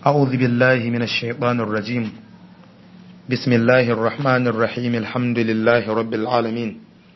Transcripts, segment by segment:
أعوذ بالله من الشيطان الرجيم بسم الله الرحمن الرحيم الحمد لله رب العالمين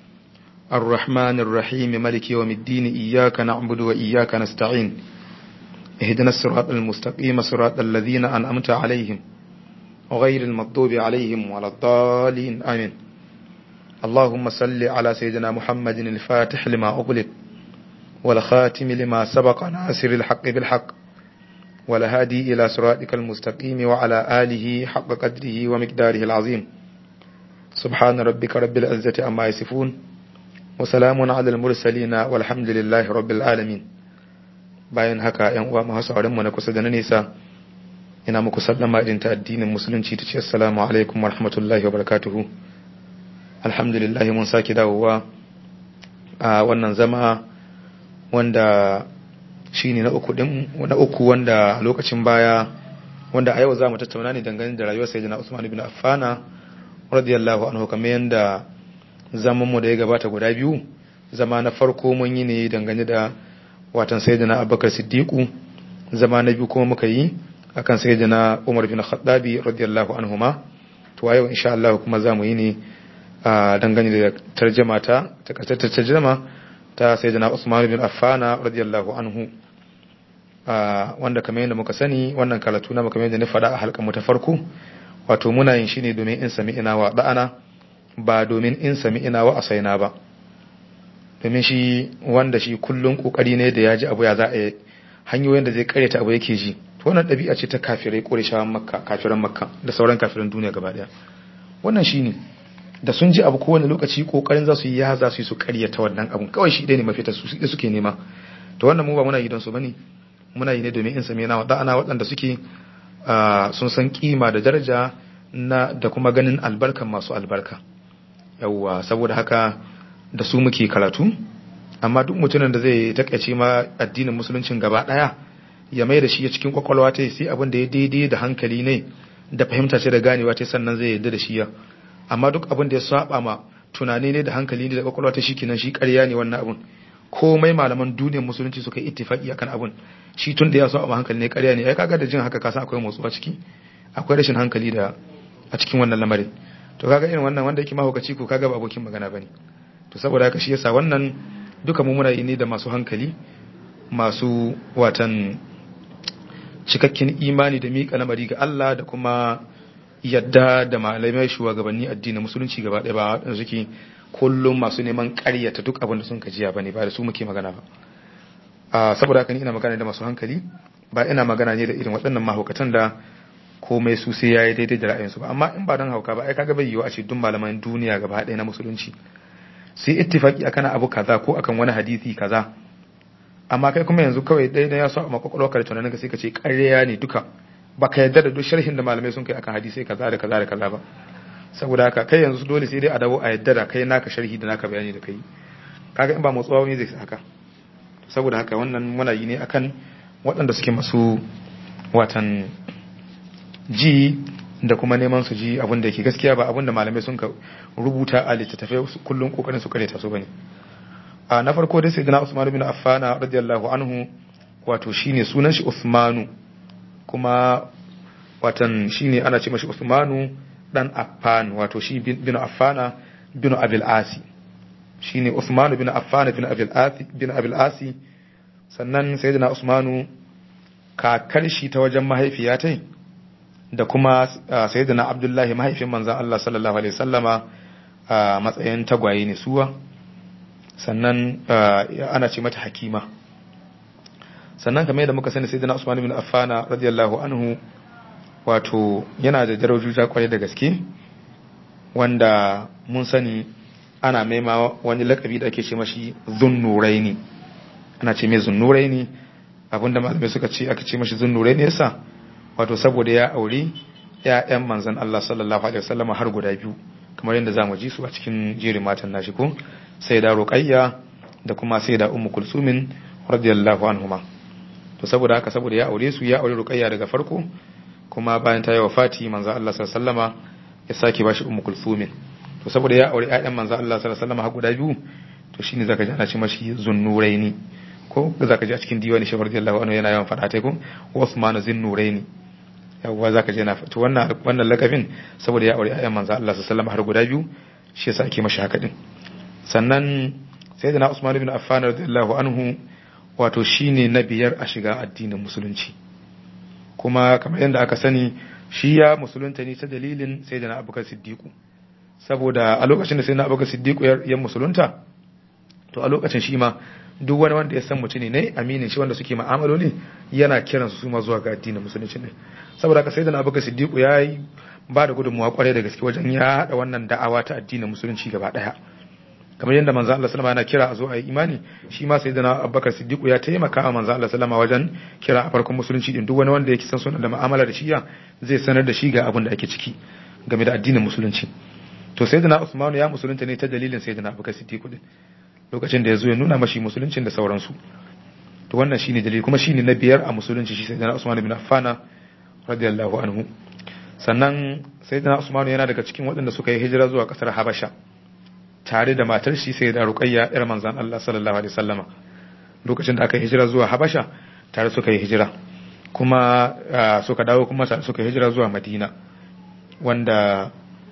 الرحمن الرحيم ملك يوم الدين إياك نعبد وإياك نستعين اهدنا الصراط المستقيم صراط الذين أنعمت عليهم وغير المغضوب عليهم ولا الضالين آمين اللهم صل على سيدنا محمد الفاتح لما أغلق والخاتم لما سبق ناصر الحق بالحق والهادي إلى صراطك المستقيم وعلى آله حق قدره ومقداره العظيم سبحان ربك رب العزة أما يصفون وسلام على المرسلين والحمد لله رب العالمين bayan haka ‘yan uwa masu mu na kusa da na nesa ina muku sallama irin ta addinin musulunci ta ce assalamu alaikum wa rahmatullahi wa barakatuhu alhamdulillah mun sake dawowa a wannan zama wanda shi ne na uku din na uku wanda lokacin baya wanda a yau za mu tattauna ne dangane da rayuwar sayyidina Usman ibn Affan radiyallahu anhu kamar yanda zaman mu da ya gabata guda biyu zama na farko mun yi ne dangane da watan sayyidina Abubakar Siddiq zama na biyu kuma muka yi akan sayyidina Umar bin Khattabi radiyallahu anhuma to a yau insha Allah kuma za mu yi ne dangane da tarjama ta takaitattar tarjama ta sayyidina Usman bin Affan radiyallahu anhu wanda kamar yadda muka sani wannan karatu na kamar yadda ni faɗa a halkan mu ta farko wato muna yin shi ne domin in sami ina wa da'ana ba domin in sami ina wa asaina ba domin shi wanda shi kullun kokari ne da ya ji abu ya za a hanyoyin da zai karyata abu yake ji to wannan ɗabi'a ce ta kafirai ƙurishawan makka kafiran makka da sauran kafiran duniya gaba ɗaya wannan shi ne da sun ji abu kowane lokaci kokarin za su yi ya za su yi su karyata wannan abun kawai shi ne mafita su da suke nema to wannan mu ba muna yi don su bane muna yi ne domin in same na ana waɗanda suke sun san kima da daraja na da kuma ganin albarkan masu albarka yawwa saboda haka da su muke karatu amma duk mutumin da zai takaice ma addinin musuluncin gaba ɗaya ya mai da shi ya cikin kwakwalwa ta sai abin da ya daidai da hankali ne da fahimta ce da ganewa ta sannan zai yarda da shi ya amma duk abin da ya saba ma tunani ne da hankali ne da kwakwalwa ta shikenan shi ƙarya ne wannan abun komai malaman duniyar musulunci suka yi ittifaki akan abun shi tun da ya saba ma hankali ne ƙarya ne ai kaga da jin haka kasan akwai motsuwa ciki akwai rashin hankali da a cikin wannan lamarin to kaga irin wannan wanda yake mahaukaci ko kaga ba abokin magana bane to saboda haka shi yasa wannan duka mu muna yi ne da masu hankali masu watan cikakken imani da miƙa lamari ga Allah da kuma yadda da malamai shugabanni addinin musulunci gaba ɗaya ba waɗanda suke kullum masu neman ƙaryata duk abin da sun kajiya bane ba da su muke magana ba a saboda haka ni ina magana da masu hankali ba ina magana ne da irin waɗannan mahaukatan da komai su sai yayi daidai da ra'ayinsu ba amma in ba don hauka ba ai kaga bai yiwu a ce duk malaman duniya gaba ɗaya na musulunci sai ittifaki akan abu kaza ko akan wani hadisi kaza amma kai kuma yanzu kawai ɗaya ya so a makwakwalwa ka da tunanin ka sai ka ce ƙarya ne duka baka yarda da duk sharhin da malamai sun kai akan hadisai kaza da kaza da kaza ba saboda haka kai yanzu dole sai dai a dawo a yadda da kai naka sharhi da naka bayani da kai kaga in ba motsuwa ne zai haka saboda haka wannan muna yi ne akan waɗanda suke masu watan ji da kuma neman su ji abin da yake gaskiya ba abin da malamai sun ka rubuta a littattafai kullum kokarin su kareta su bane a na farko dai sayyidina Usman bin Affan radiyallahu anhu wato shine sunan shi Usmanu kuma watan shine ana ce mashi Usmanu dan Affan wato shi bin Affana bin Abil Asi shine Usmanu bin Affan bin Abil Asi bin Abil Asi sannan sayyidina Usmanu kakar shi ta wajen mahaifiya tai da kuma sayyidina Abdullahi mahaifin manzon Allah sallallahu alaihi wasallama a matsayin tagwaye ne suwa sannan ana ce mata Hakima sannan kamar yadda muka sani sayyidina Usman bin Affan radiyallahu anhu wato yana da darajoji kwarai da gaske wanda mun sani ana maima wani lakabi da ake ce mashi zunnuraini ana ce mai zunnuraini abinda malamai suka ce aka ce mashi zunnuraini yasa wato saboda ya aure ƴaƴan manzon Allah sallallahu alaihi wasallam har guda biyu kamar yadda zamu ji su a cikin jerin matan nashi ko sai da ruqayya da kuma sai da ummu kulsumin radiyallahu anhuma to saboda haka saboda ya aure su ya aure ruqayya daga farko kuma bayan ta yi wafati manzo Allah sallallahu alaihi wasallama ya sake bashi ummu kulsumin to saboda ya aure ƴaƴan manzo Allah sallallahu alaihi wasallama har guda biyu to shine zaka ji ana ce mashi zunnuraini ko zaka ji a cikin diwani shi radiyallahu anhu yana yawan fada ta ko Uthman zinnuraini yawwa zaka je na to wannan wannan lakabin saboda ya aure ayyan manzo Allah sallallahu alaihi har guda biyu shi yasa ake mashi haka din sannan sayyidina Usman ibn Affan radiyallahu anhu wato shine na biyar a shiga addinin musulunci kuma kamar yadda aka sani shi ya musulunta ne ta dalilin sayyidina Abubakar Siddiq saboda a lokacin da sayyidina Abubakar Siddiq ya musulunta to a lokacin shi ma duk wani wanda ya san mutum ne aminin shi wanda suke ma'amaloli yana kiransu su ma zuwa ga addinin musulunci ne saboda haka sayyidina Abubakar Siddiq ya yi ba da gudunmuwa kwarai da gaske wajen ya haɗa wannan da'awa ta addinin musulunci gaba ɗaya kamar yadda manzo Allah sallama yana kira a zo a yi imani shi ma sayyidina Abubakar Siddiq ya taimaka wa manzo Allah sallama wajen kira a farkon musulunci din duk wani wanda yake san sunan da mu'amala da shi ya zai sanar da shi ga abin da ake ciki game da addinin musulunci to sayyidina Usman ya musulunta ne ta dalilin sayyidina Abubakar Siddiq din lokacin da ya zo ya nuna mashi musuluncin da sauransu to wannan shine dalili kuma shine na biyar a musulunci shi sayyidina Usman ibn Affan radiyallahu anhu sannan sayyidina Usman yana daga cikin waɗanda suka yi hijira zuwa ƙasar Habasha tare da matar shi sai da Ruqayya yar manzon Allah sallallahu alaihi wasallama lokacin da aka yi hijira zuwa Habasha tare suka yi hijira kuma suka dawo kuma suka yi hijira zuwa Madina wanda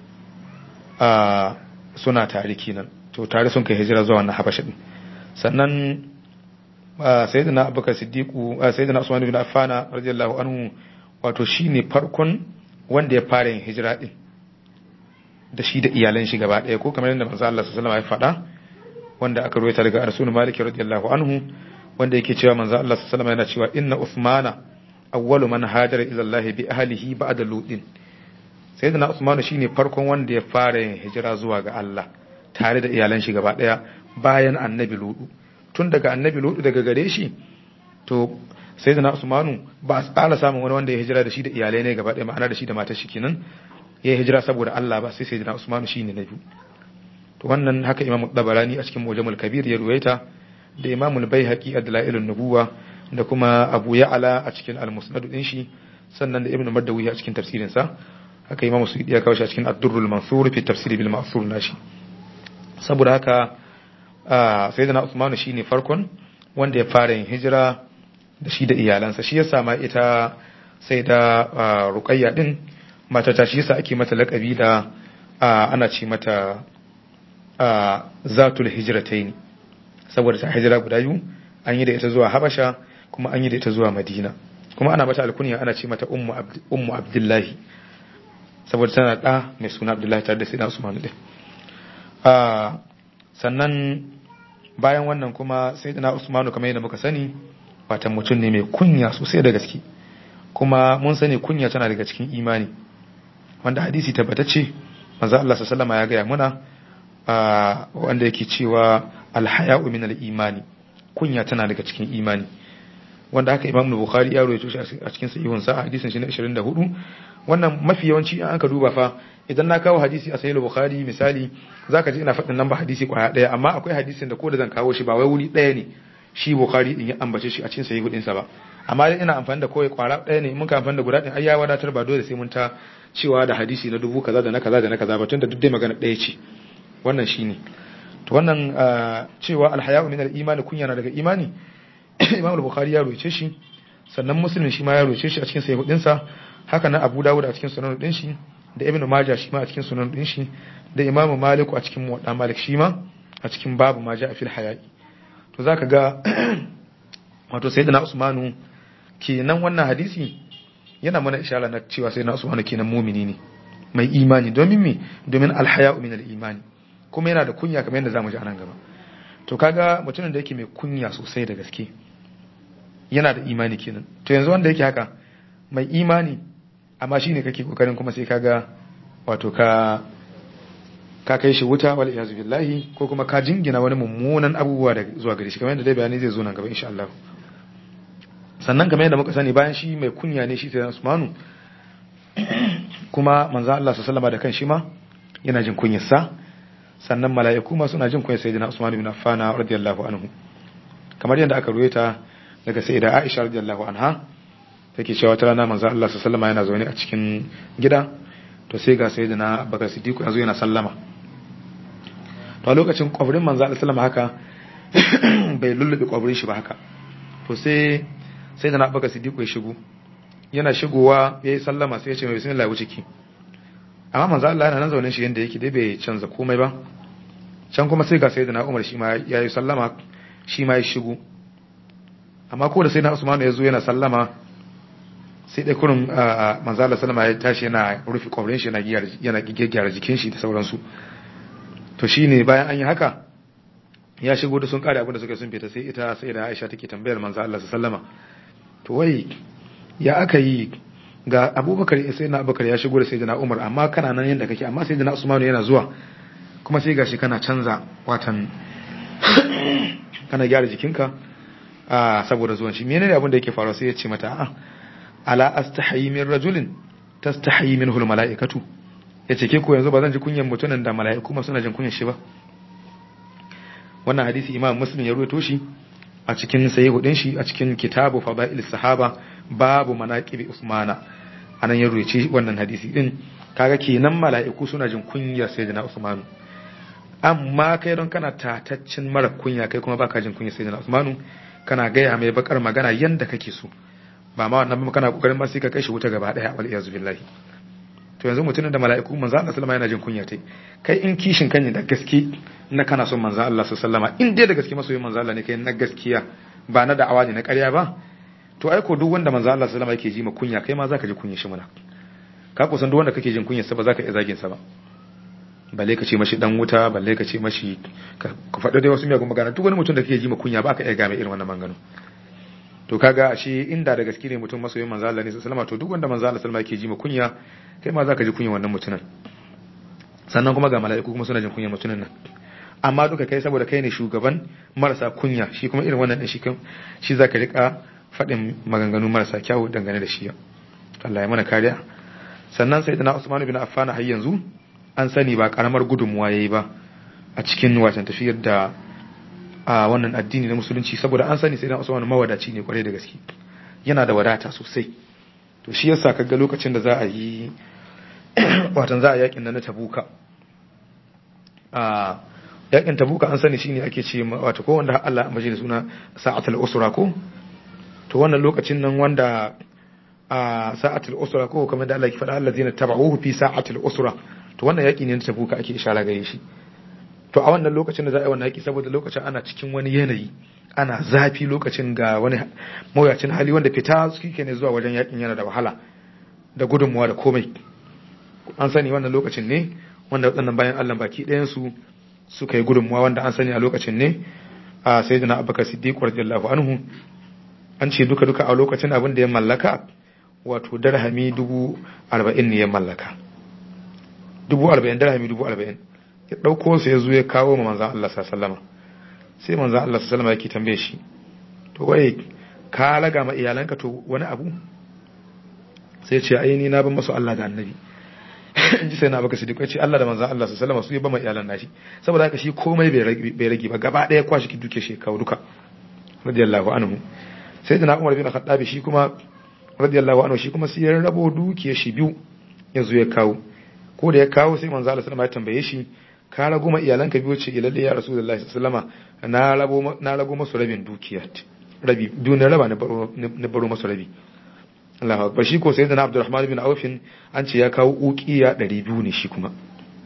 suna tare kenan to tare sun kai hijira zuwa wannan Habasha din sannan sayyidina Abubakar Siddiqu sayyidina Usman ibn Affan radiyallahu anhu wato shine farkon wanda ya fara yin hijira din da shi da iyalan shi gaba ɗaya ko kamar yadda manzo Allah sallallahu alaihi wasallam ya faɗa wanda aka rawaita daga Rasul Malik radiyallahu anhu wanda yake cewa manzo Allah sallallahu alaihi wasallam yana cewa inna Uthmana awwalu man hajara ila Allah bi ahlihi ba'da Lutin sayyidina Usman shine farkon wanda ya fara yin hijira zuwa ga Allah tare da iyalan shi gaba ɗaya bayan annabi Lutu tun daga annabi Lutu daga gare shi to sayyidina Usmanu ba a tsara samun wani wanda ya hijira da shi da iyalai ne gaba ɗaya ma'ana da shi da matar shi kenan ya yi hijira saboda Allah ba sai sayyidina Usmanu shine na biyu to wannan haka Imam Dabarani a cikin Mujamul Kabir ya ruwaita da Imam Al-Baihaqi a Dalailun Nubuwa da kuma Abu Ya'la a cikin Al-Musnad din shi sannan da Ibn Mardawi a cikin tafsirin sa haka Imam Suyuti ya kawo shi a cikin Ad-Durrul Mansur fi tafsir bil Ma'thur nashi saboda haka sayyidina Usmanu shine farkon wanda ya fara yin hijira da shi da iyalansa shi yasa ma ita sai da ruqayya din matata shi yasa ake mata lakabi da ana ce mata zatul hijratain saboda ta hijira guda biyu an yi da ita zuwa habasha kuma an yi da ita zuwa madina kuma ana mata alkunya ana ce mata ummu abdullahi saboda tana da mai suna abdullahi tare da sai na usman din sannan bayan wannan kuma sai da na usmanu kamar yadda muka sani watan mutum ne mai kunya sosai da gaske kuma mun sani kunya tana daga cikin imani wanda hadisi tabbatacce manzo Allah sallallahu ya gaya muna wanda yake cewa alhaya'u min al-imani kunya tana daga cikin imani wanda haka Imam Bukhari ya rawaito shi a cikin sahihun sa hadisin shi na 24 wannan mafi yawanci an aka duba fa idan na kawo hadisi a sahih Bukhari misali zaka ji ina faɗin nan ba hadisi kwaya daya amma akwai hadisin da ko da zan kawo shi ba wai wuri daya ne shi Bukhari din ya ambace shi a cikin sahih din sa ba amma dai ina amfani da kawai kwara daya ne mun ka amfani da guda din ai ya wadatar ba dole sai mun ta cewa da hadisi na dubu kaza da na kaza da na kaza ba tunda duk dai magana ɗaya ce wannan shine to wannan cewa alhaya'u min al-imani kunya na daga imani Imam al-Bukhari ya roce shi sannan Muslim shi ma ya roce shi a cikin sahih din sa haka nan Abu Dawud a cikin sunan din shi da Ibn Majah shi ma a cikin sunan din shi da Imam Malik a cikin Muwatta Malik shi ma a cikin babu ma ja'a fil haya'i to zaka ga wato sayyidina Usmanu kenan wannan hadisi yana mana ishara na cewa sai na usmanu kenan mumini ne mai imani domin me domin alhaya'u min al-imani kuma yana da kunya kamar yadda zamu ji anan gaba to kaga mutumin da yake mai kunya sosai da gaske yana da imani kenan to yanzu wanda yake haka mai imani amma shine kake kokarin kuma sai kaga wato ka ka kai shi wuta wal iyazu billahi ko kuma ka jingina wani mummunan abubuwa da zuwa gare shi kamar yadda dai bayani zai zo nan gaba insha Allah sannan kamar yadda muka sani bayan shi mai kunya ne shi sai Usmanu kuma manzo Allah sallallahu da kan shi ma yana jin kunyarsa sannan mala'iku ma suna jin kunyar sayyidina Usman ibn Affan radiyallahu anhu kamar yadda aka ruwaita daga sayyida Aisha radiyallahu anha take cewa wata rana manzo Allah sallallahu yana zaune a cikin gida to sai ga sayyidina Abubakar Siddiq yanzu yana sallama to a lokacin kwabrin manzo Allah sallallahu haka bai lullube kwabrin shi ba haka to sai sai da na baka siddiqu ya shigo yana shigowa ya yi sallama sai ya ce mai bismillah wuce ki amma manzo Allah yana nan zaune shi yanda yake dai bai canza komai ba can kuma sai ga sayyidina Umar shi ma ya yi sallama shi ma ya shigo amma ko da sayyidina Usman ya zo yana sallama sai dai kurin manzo Allah sallama ya tashi yana rufe kwabrin shi yana yana gyara jikin shi da sauransu to shine bayan an yi haka ya shigo da sun kare abin da suka sun fita sai ita sai da Aisha take tambayar manzo Allah sallama to wai ya aka yi ga Abubakar sai na Abubakar ya shigo da sayyidina Umar amma kana nan yanda kake amma sayyidina Usman yana zuwa kuma sai gashi kana canza watan kana gyara jikinka a saboda zuwan shi menene abin da yake faruwa sai ya ce mata a'a ala astahi min rajulin tastahi minhu almalaikatu yace ke ko yanzu ba zan ji kunyan mutunan da mala'iku ma suna jin kunyan shi ba wannan hadisi imam muslim ya ruwaito shi a cikin sahihu din shi a cikin kitabu fadail sahaba babu manaqib usmana anan ya ruwaci wannan hadisi din kaga kenan mala'iku suna jin kunya sayyidina usmanu amma kai don kana tataccin mara kunya kai kuma baka jin kunya sayyidina usmanu kana gaya mai bakar magana yanda kake so ba ma wannan ba kana kokarin ma sai ka kai shi wuta gaba daya wal iyazu billahi to yanzu mutumin da mala'iku manzo Allah sallama yana jin kunya tai kai in kishin kan da gaske na kana son manzo Allah sallama in dai da gaske masoyin manzo Allah ne kai na gaskiya ba na da'awa ne na ƙarya ba to ai ko duk wanda manzo Allah sallama yake ji ma kunya kai ma zaka ji kunya shi muna ka kusan duk wanda kake jin kunya sa ba zaka iya zagin sa ba balle ka ce mashi dan wuta balle ka ce mashi ka faɗa dai wasu miyagun magana duk wani mutum da kake ji ma kunya ba ka iya game irin wannan maganganu to kaga ashe inda da gaske ne mutum masoyin manzo Allah ne sallama to duk wanda manzo Allah sallama yake ji ma kunya kai ma zaka ji kunya wannan mutumin sannan kuma ga mala'iku kuma suna jin kunya mutumin nan amma duka kai saboda kai ne shugaban marasa kunya shi kuma irin wannan din shi shi zaka rika faɗin maganganu marasa kyawu dangane da shi Allah ya mana kariya sannan sayyidina Usman bin Affan har yanzu an sani ba karamar gudunmuwa yayi ba a cikin watan tafiyar da a wannan addini na musulunci saboda an sani sayyidina Usman mawadaci ne kwarai da gaske yana da wadata sosai to shi yasa kaga lokacin da za a yi watan za a yakin nan na Tabuka a yakin Tabuka an sani shine ake ce wato ko wanda Allah ya da suna sa'atul usra ko to wannan lokacin nan wanda a sa'atul usra ko kamar da Allah ya faɗa allazina tabauhu fi sa'atul usra to wannan yaki ne na Tabuka ake ishara gare shi to a wannan lokacin da za a yi wannan yaki saboda lokacin ana cikin wani yanayi ana zafi lokacin ga wani mawuyacin hali wanda fita suke ne zuwa wajen yakin yana da wahala da gudunmuwa da komai an sani wannan lokacin ne wanda waɗannan bayan Allah baki ɗayansu suka yi gudunmuwa wanda an sani a lokacin ne a sai da na abubakar siddiq radiyallahu anhu an ce duka duka a lokacin abin da ya mallaka wato darhami dubu arba'in ne ya mallaka dubu arba'in darhami dubu arba'in ya ɗauko su ya zo ya kawo ma manzan Allah sallama sai manzan Allah sallama yake tambaye shi to wai ka laga ma iyalanka to wani abu sai ce ai ni na ban masu Allah da annabi in ji sai na baka sidiku ce Allah da manzan Allah sallama su ya ba ma iyalan nashi saboda haka shi komai bai rage ba gaba ɗaya kwashi ki duke shi kawo duka radiyallahu anhu sai da na Umar bin Khattab shi kuma radiyallahu anhu shi kuma sai ya rabo dukiyar shi biyu ya zo ya kawo ko da ya kawo sai manzo Allah sallama ya tambaye shi ka rago ma iyalanka biyu ce ilalle ya rasulullahi sallama na rabo na rago masu rabin dukiya rabi duniya raba na baro masu rabi Allah akbar shi ko sayyidina Abdurrahman bin Auf an ce ya kawo uqiya 200 ne shi kuma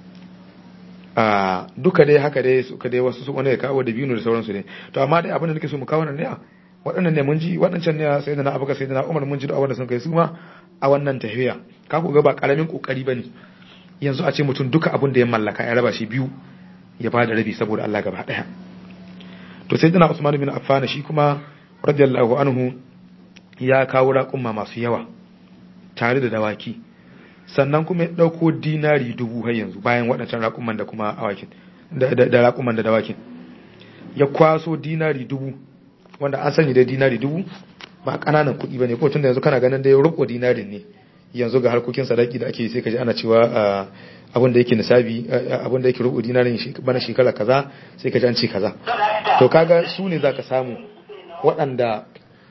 a duka dai haka dai suka dai wasu su wani ya kawo da biyu da sauransu ne to amma dai abin da nake so mu kawo nan ne waɗannan ne mun ji waɗancan ne sayyidina Abubakar sayyidina Umar mun ji da abin da sun kai su ma a wannan tafiya ka ku ga ba karamin kokari bane yanzu a ce mutum duka abin da ya mallaka ya raba shi biyu ya ba da rabi saboda Allah gaba daya to sai dana Usman bin Affan shi kuma radiyallahu anhu ya kawo raƙumma masu yawa tare da dawaki sannan kuma ya ɗauko dinari dubu har yanzu bayan waɗancan raƙumman da kuma awakin da raƙumman da dawakin ya kwaso dinari dubu wanda an sani da dinari dubu ba ƙananan kuɗi ba ne ko tun da yanzu kana ganin da ya rubo dinarin ne yanzu ga harkokin sadaki da ake sai ka ji ana cewa abin da yake nisabi abin da yake rubu dinarin bana shekara kaza sai ka ji an ce kaza to kaga su ne zaka samu waɗanda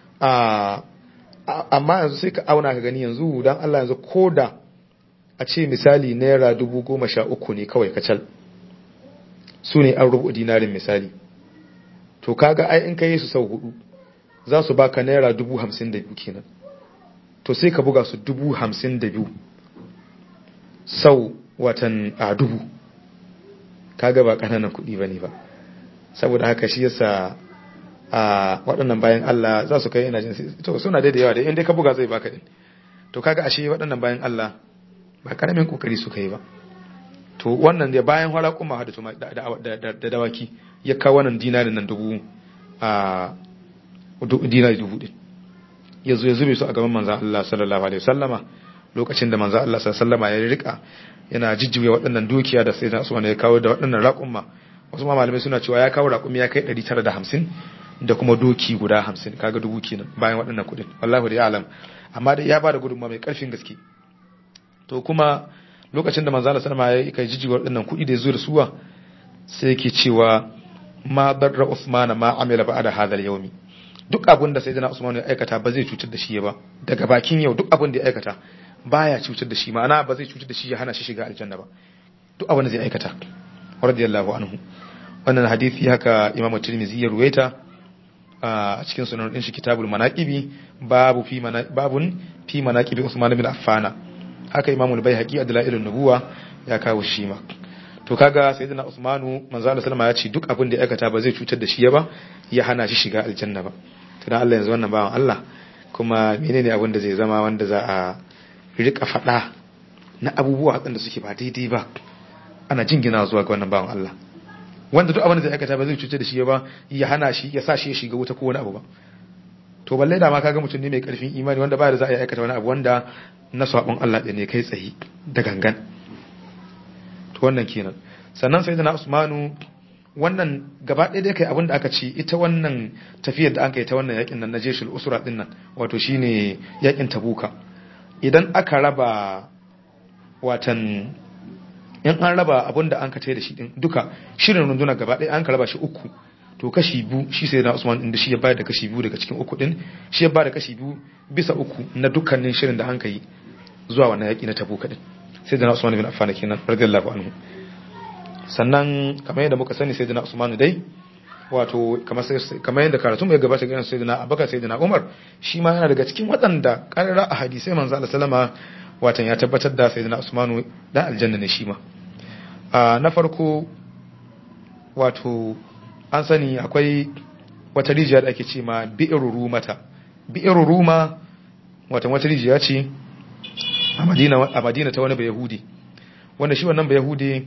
amma yanzu sai ka auna ka gani yanzu dan Allah yanzu koda a ce misali naira dubu goma sha uku ne kawai kacal su ne an rubu dinarin misali to kaga ai in ka yi su sau hudu za su baka naira dubu hamsin da biyu kenan to sai ka buga su dubu hamsin da biyu sau watan a dubu kaga ba ƙananan kuɗi ba ne ba saboda haka shi yasa a waɗannan bayan Allah za su kai ina jin to suna da yawa da inda ka buga zai baka din to kaga ashe waɗannan bayan Allah ba karamin kokari suka yi ba to wannan da bayan hara kuma da da dawaki ya kawo wannan dinarin nan dubu a dinari dubu din ya zo ya zube su a gaban manzan Allah sallallahu alaihi wasallama lokacin da manzan Allah sallallahu alaihi wasallama ya rika yana jijjiwe waɗannan dukiya da sai Usman ya kawo da waɗannan raƙumma wasu ma malamai suna cewa ya kawo raƙumi ya kai 950 da kuma doki guda 50 kaga dubu kenan bayan waɗannan kuɗin wallahi da alam amma da ya ba da gudunmawa mai ƙarfin gaske to kuma lokacin da manzan Allah sallallahu alaihi wasallama ya kai jijjiwe waɗannan kuɗi da ya zo da suwa sai yake cewa ma darra Usman ma amila ba'da hadha al-yawmi duk abin da sayyidina Usman ya aikata ba zai cutar da shi ba daga bakin yau duk abin da ya aikata baya cutar da shi ma'ana ba zai cutar da shi ya hana shi shiga aljanna ba duk abin da zai aikata radiyallahu anhu wannan hadisi haka Imam Tirmidhi ya ruwaita a cikin sunan din shi Kitabul Manaqibi babu fi babun fi manaqibi Usman bin Affan haka Imam Al-Baihaqi Adlailun Nubuwa ya kawo shi ma to kaga sayyidina Usmanu manzo Allah sallama ya ce duk abin da ya aikata ba zai cutar da shi ba ya hana shi shiga aljanna ba to dan Allah yanzu wannan bawan Allah kuma menene abin da zai zama wanda za a rika faɗa na abubuwa waɗanda suke ba daidai ba ana jingina zuwa ga wannan bawan Allah wanda duk abin da zai aikata ba zai cutar da shi ba ya hana shi ya sa shi ya shiga wuta ko wani abu ba to balle da ma kaga mutum ne mai karfin imani wanda ba da za a yi aikata wani abu wanda na sabon Allah ɗin ne kai tsaye da gangan to wannan kenan sannan sai na Usmanu wannan gaba ɗaya dai kai abin da aka ce ita wannan tafiyar da aka yi ta wannan yakin nan na jeshul usra din nan wato shine yakin tabuka idan aka raba watan in an raba abin da an ka da shi din duka shirin runduna gaba ɗaya an ka raba shi uku to kashi biyu shi sai na Usman inda shi ya bayar da kashi biyu daga cikin uku din shi ya bayar da kashi biyu bisa uku na dukkanin shirin da an ka yi zuwa wannan yaki na tabuka din sai da na Usman bin Affan kenan radiyallahu anhu sannan kamar yadda muka sani sayyidina Usman dai wato kamar kamar yadda karatu mai gabata ga sayyidina Abubakar sayyidina Umar shi ma yana daga cikin waɗanda karara a hadisai manzo Allah sallama watan ya tabbatar da sayyidina Usman da aljanna ne shi ma na farko wato an sani akwai wata rijiya da ake ce ma bi'ru rumata bi'ru ruma watan wata rijiya ce a Madina a Madina ta wani bayahudi wanda shi wannan bayahudi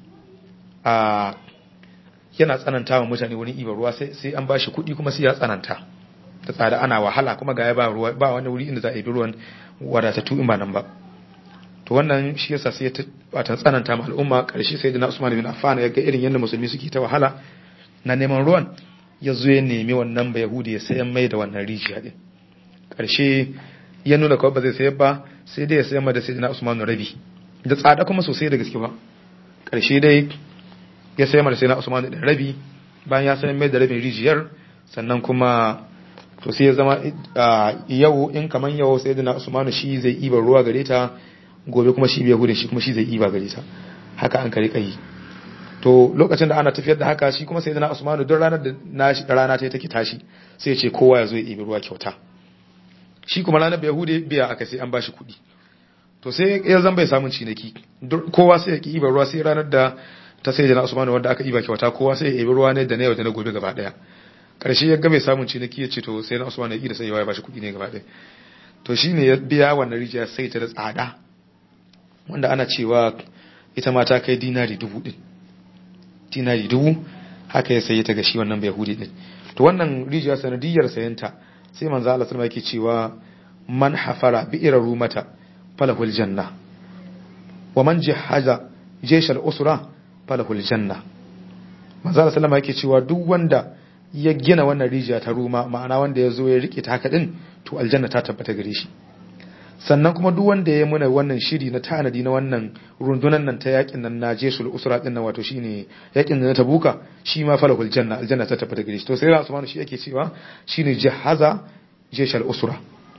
a yana tsananta wa mutane wurin ibar ruwa sai an bashi kuɗi kuma sai ya tsananta da tsada ana wahala kuma ga ya ba ruwa ba wani wuri inda za a yi ruwan wadatattu in ba nan ba to wannan shi yasa sai ya ta tsananta ma al'umma karshe sai na Usman bin Affan ya ga irin yadda musulmi suke ta wahala na neman ruwan ya zo ya nemi wannan ba Yahudi ya sayan mai da wannan rijiya din karshe ya nuna kawai ba zai sayar ba sai dai ya sayan mai da sai na Usman rabi da tsada kuma sosai da gaske ba karshe dai ya sai mara sai na Usman da rabi bayan ya sayan mai da rabin rijiyar sannan kuma to sai ya zama yau in kaman yau sai da na Usman shi zai iba ruwa gare ta gobe kuma shi bai gudun shi kuma shi zai iba gare ta haka an kare kai to lokacin da ana tafiyar da haka shi kuma sai da na Usman don ranar da nashi rana ta take tashi sai ya ce kowa ya zo ya ibi ruwa kyauta shi kuma ranar bai hude biya aka sai an bashi kuɗi to sai ya zan bai samun ciniki kowa sai ya ki iba ruwa sai ranar da ta sai jana Usman wanda aka iba kyauta kowa sai ya ebi ruwa ne da na yau da na gobe gaba daya karshe ya ga mai samun ciniki ya ce to sai na Usman ya yi da sai ya bashi kuɗi ne gaba daya to shine ya biya wannan rijiya sai ta da tsada wanda ana cewa ita ma ta kai dinari dubu din dinari dubu haka ya sayi ta ga shi wannan bai hudi din to wannan rijiya sanadiyar sayanta sai manzo Allah sallallahu alaihi yake cewa man hafara bi'ira rumata falahul janna wa man jahaza jeshal usra falahul janna manzo Allah sallama yake cewa duk wanda ya gina wannan rijiya ta ruma ma'ana wanda ya zo ya rike ta haka din to aljanna ta tabbata gare shi sannan kuma duk wanda ya muna wannan shiri na tanadi na wannan rundunan nan ta yakin nan na jesul usra din nan wato shine yakin nan na tabuka shi ma falahul janna aljanna ta tabbata gare shi to sai Usman shi yake cewa shine jahaza jeshal usra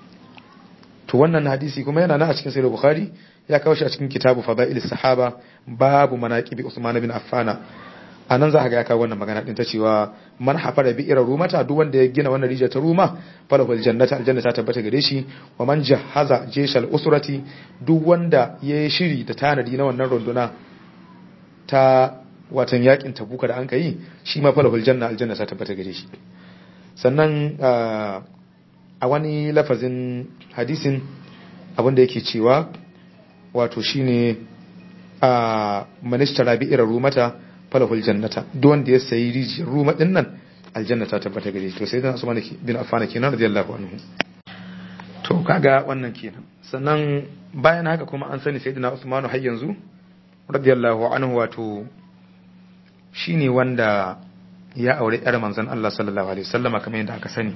to wannan hadisi kuma yana nan a cikin sahih bukhari ya kawo shi a cikin kitabu fadail sahaba babu manaqib usman bin affana a nan za ka ga ya kawo wannan magana din ta cewa man hafara bi irar rumata duk wanda ya gina wannan rijiya ta ruma falahul jannata aljanna ta tabbata gare shi wa man jahaza jeshal usrati duk wanda ya yi shiri da tanadi na wannan runduna ta watan yakin tabuka da an kai shi ma falahul janna aljanna ta tabbata gare shi sannan a wani lafazin hadisin abin da yake cewa wato shine a manistara bi irar rumata falahul jannata duk wanda ya sayi rijiyar ruma din nan aljanna ta tabbata gare shi to sai dan Usman bin Affan kenan radiyallahu anhu to kaga wannan kenan sannan bayan haka kuma an sani sayyidina Usman har yanzu radiyallahu anhu wato shine wanda ya aure yar manzon Allah sallallahu alaihi wasallama kamar yadda aka sani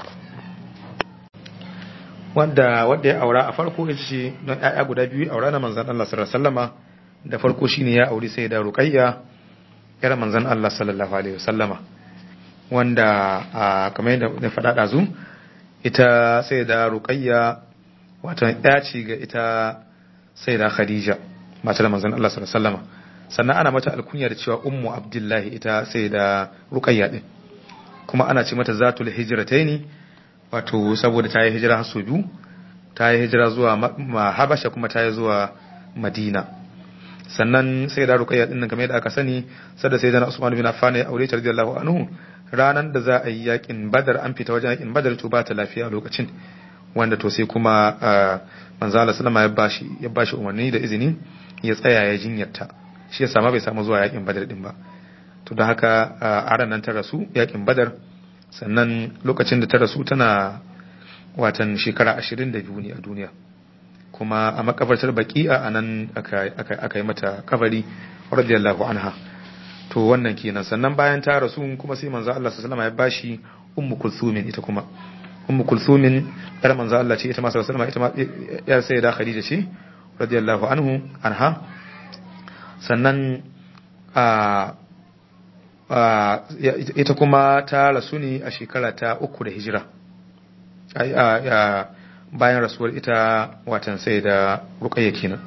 wanda wanda ya aura a farko ita ce don ƴaƴa guda biyu aura na manzon Allah sallallahu alaihi wasallama da farko shine ya aure sai da Ruqayya yar manzon Allah sallallahu alaihi wasallama wanda kamar yadda na faɗa ɗazu ita sai da Ruqayya wato ya ce ga ita sai da Khadija matar manzon Allah sallallahu alaihi wasallama sannan ana mata alkunya da cewa ummu abdullahi ita sai da Ruqayya din kuma ana ce mata zatul hijrataini wato saboda ta yi hijira har biyu ta yi hijira zuwa Habasha kuma ta yi zuwa Madina sannan sai da Ruqayya din nan kamar yadda aka sani sada sai da Usman bin Affan ya aure ta radiyallahu anhu ranan da za a yi yakin Badar an fita wajen yakin Badar to ba ta lafiya a lokacin wanda to sai kuma manzo Allah sallama ya bashi ya bashi umarni da izini ya tsaya ya jinyarta shi ya sama bai samu zuwa yakin Badar din ba to don haka a ran nan ta rasu yakin Badar sannan lokacin da ta rasu tana watan shekara 22 ne a duniya kuma a makabartar baki'a a nan aka yi mata kabari radiyallahu anha to wannan kenan sannan bayan ta rasu kuma sai manzo Allah sallallahu alaihi wasallam ya bashi ummu kulsumin ita kuma ummu kulsumin yar manzo Allah ce ita ma sallallahu alaihi wasallam ita ma yar sayyida khadija ce radiyallahu anhu anha sannan a ita kuma ta rasu ne a shekara ta uku da hijira bayan rasuwar ita watan sai da rukayya kenan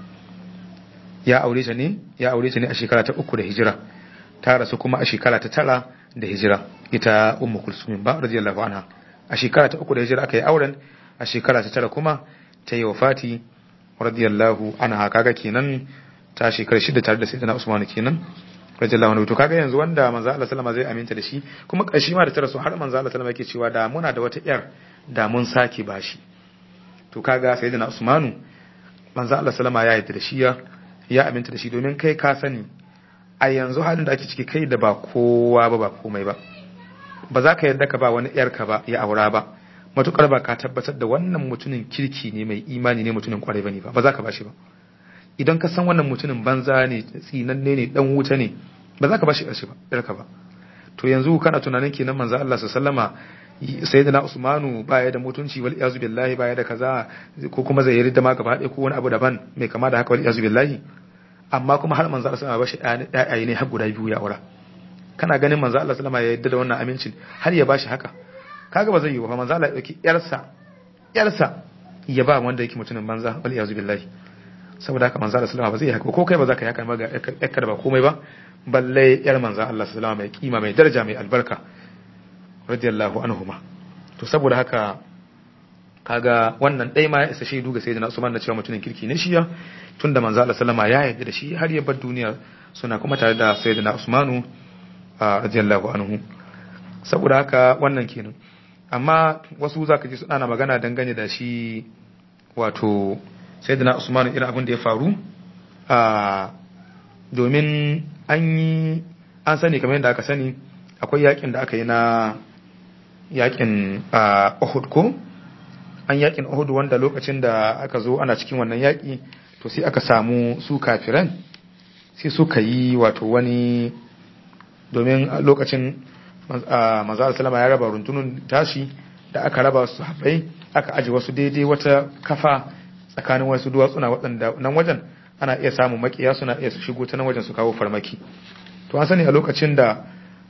ya aure ta ne ya aure ta ne a shekara ta uku da hijira ta rasu kuma a shekara ta tara da hijira ita ummu kulsumin ba radiyallahu anha a shekara ta uku da hijira aka yi auren a shekara ta tara kuma ta yi wafati radiyallahu anha kaga kenan ta shekara shida tare da sayyidina usman kenan radiyallahu anhu to kaga yanzu wanda manzo Allah sallama zai aminta da shi kuma kashi ma da ta rasu har manzo Allah sallama yake cewa da muna da wata yar da mun sake bashi to kaga sayyidina usmanu manzo Allah sallama ya yarda da shi ya ya aminta da shi domin kai ka sani a yanzu halin da ake ciki kai da ba kowa ba ba komai ba ba za ka yarda ka ba wani yarka ba ya aura ba matukar ba ka tabbatar da wannan mutumin kirki ne mai imani ne mutumin kwarai bane ba ba za ka bashi ba idan ka san wannan mutumin banza ne tsinanne ne dan wuta ne ba za ka bashi ƙarshe ba yarka ba to yanzu kana tunanin kenan manzo Allah sallama sayyidina Usmanu baya da mutunci wal iyazu billahi baya da kaza ko kuma zai yarda ma gaba ɗaya ko wani abu daban mai kama da haka wal iyazu billahi amma kuma har manzo Allah sallama bashi ɗaya ne har guda biyu ya aura kana ganin manzo Allah sallama ya yarda da wannan amincin har ya bashi haka kaga ba zai yi ba manzo Allah ya dauki yarsa yarsa ya ba wanda yake mutumin banza wal iyazu billahi saboda haka manzo Allah sallama ba zai haka ko kai ba za ka yi haka ba ga yakka da ba komai ba balle yar manzo Allah sallama mai kima mai daraja mai albarka radiyallahu anhuma to saboda haka kaga wannan dai ma ya isa shaidu ga sayyidina Usman da cewa mutumin kirki ne shi ya tunda manzo Allah sallama ya yarda da shi har ya bar duniya suna kuma tare da sayyidina Usmanu radiyallahu anhu saboda haka wannan kenan amma wasu zaka ji suna magana dangane da shi wato sayyidina Usman irin abin da ya faru a domin an yi an sani kamar yadda aka sani akwai yakin da aka yi na yakin Uhud ko an yakin Uhud wanda lokacin da aka zo ana cikin wannan yaki to sai aka samu su kafiran sai suka yi wato wani domin lokacin manzo sallama ya raba runtunun tashi da aka raba su haɓai aka aji wasu daidai wata kafa tsakanin wasu duwatsuna waɗanda nan wajen ana iya samun makiya suna iya su shigo ta nan wajen su kawo farmaki to an sani a lokacin da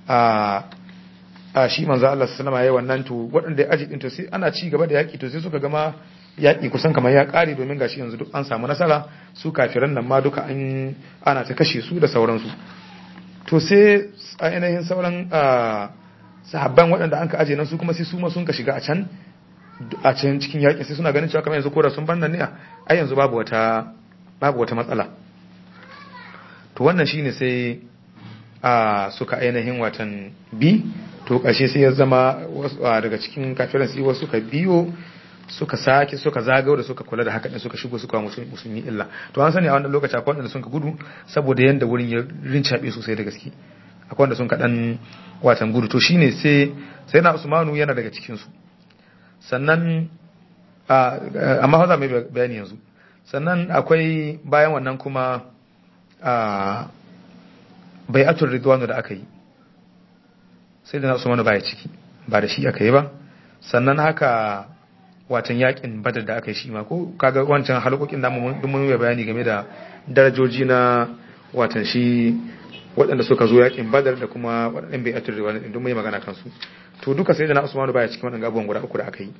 a shi manzo Allah sallama yayi wannan to waɗanda ya aji din to sai ana ci gaba da yaki to sai suka gama yaki kusan kamar ya kare domin gashi yanzu duk an samu nasara su kafiran nan ma duka an ana ta kashe su da sauransu to sai ainihin sauran sahabban waɗanda an ka aje nan su kuma sai su ma sun ka shiga a can a can cikin yaƙin sai suna ganin cewa kamar yanzu kora sun bar nan ne ai yanzu babu wata babu wata matsala to wannan shine sai a suka ainihin watan bi to ƙarshe sai ya zama daga cikin kafiran sai wasu suka biyo suka sake suka zagayo da suka kula da haka din suka shigo suka musulmi illa to an sani a wannan lokaci akwai wanda sun ka gudu saboda yanda wurin ya rincabe sosai da gaske akwai wanda sun ka dan watan gudu to shine sai sai na Usmanu yana daga cikin su sannan amma haza mai bayani yanzu sannan akwai bayan wannan kuma a bai'atul ridwanu da aka yi sai da na Usmanu baya ciki ba da shi aka yi ba sannan haka watan yakin badar da aka yi shi ma ko kaga wancan halkokin da mun mun bayani game da darajoji na watan shi waɗanda suka zo yakin badar da kuma waɗannan bai atur riwaya din mun yi magana kansu to duka sai da na Usmanu baya cikin waɗannan abubuwan guda uku da aka yi